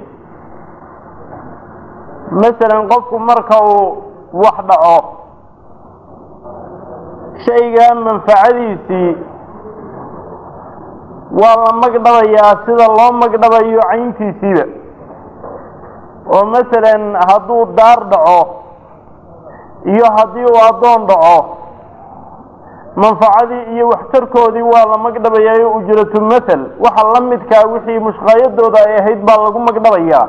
masalan qofku marka uu wax dhaco shaygaa manfacadiisii waa la magdhabayaa sida loo magdhabayo cayntiisiiba oo masalan hadduu daar dhaco iyo haddii uu addoon dhaco manfacadii iyo waxtarkoodii waa la magdhabayaayo ujratu mathal waxa la midkaa wixii mushqaayadooda ay ahayd baa lagu magdhabayaa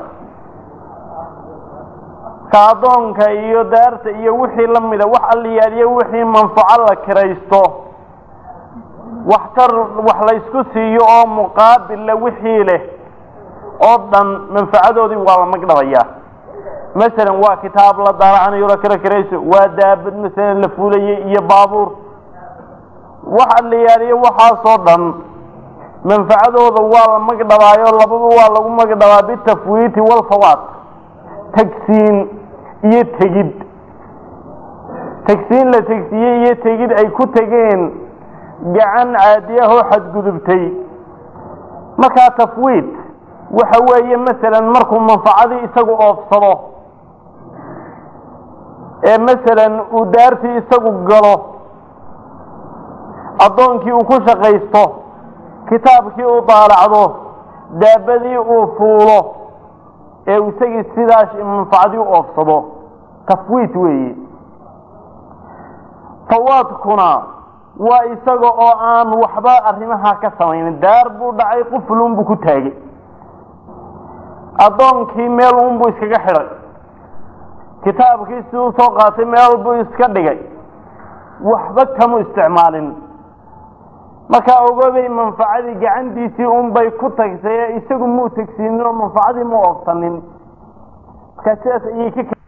ka addoonka iyo daarta iyo wixii la mida wax alliyaaliyo wixii manfaco la kiraysto waxtar wax laysku siiyo oo muqaabilla wixii leh oo dhan manfacadoodii waa la magdhabayaa masalan waa kitaab la daaracanayo la kira kirayso waa daabad masalan la fuulayay iyo baabuur waxa la yaaliyo waxaasoo dhan manfacadooda waa la magdhabaayo lababa waa lagu magdhabaa bitafwiiti walfawaat tagsiin iyo tegid tagsiin la tegsiiyey iyo tegid ay ku tegeen gacan caadiyahoo xadgudubtay markaa tafwiid waxa weeye masalan markuu manfacadii isagu oofsado ee masalan uu daartii isagu galo addoonkii uu ku shaqaysto kitaabkii uu daalacdo daabadii uu fuulo ee isagii sidaas manfacadii u oofsado tafwiid weeye fawaadkuna waa isaga oo aan waxba arrimaha ka samaynin daar buu dhacay quflun buu ku taagay addoonkii meel un buu iskaga xidhay kitaabkii si uu soo qaatay meel buu iska dhigay waxba kamu isticmaalin markaa ogoobay manfacadii gacantiisii unbay ku tagsay ee isagu muu tegsiinin oo manfacadii mu oofsanin markaa sidaas ayay ka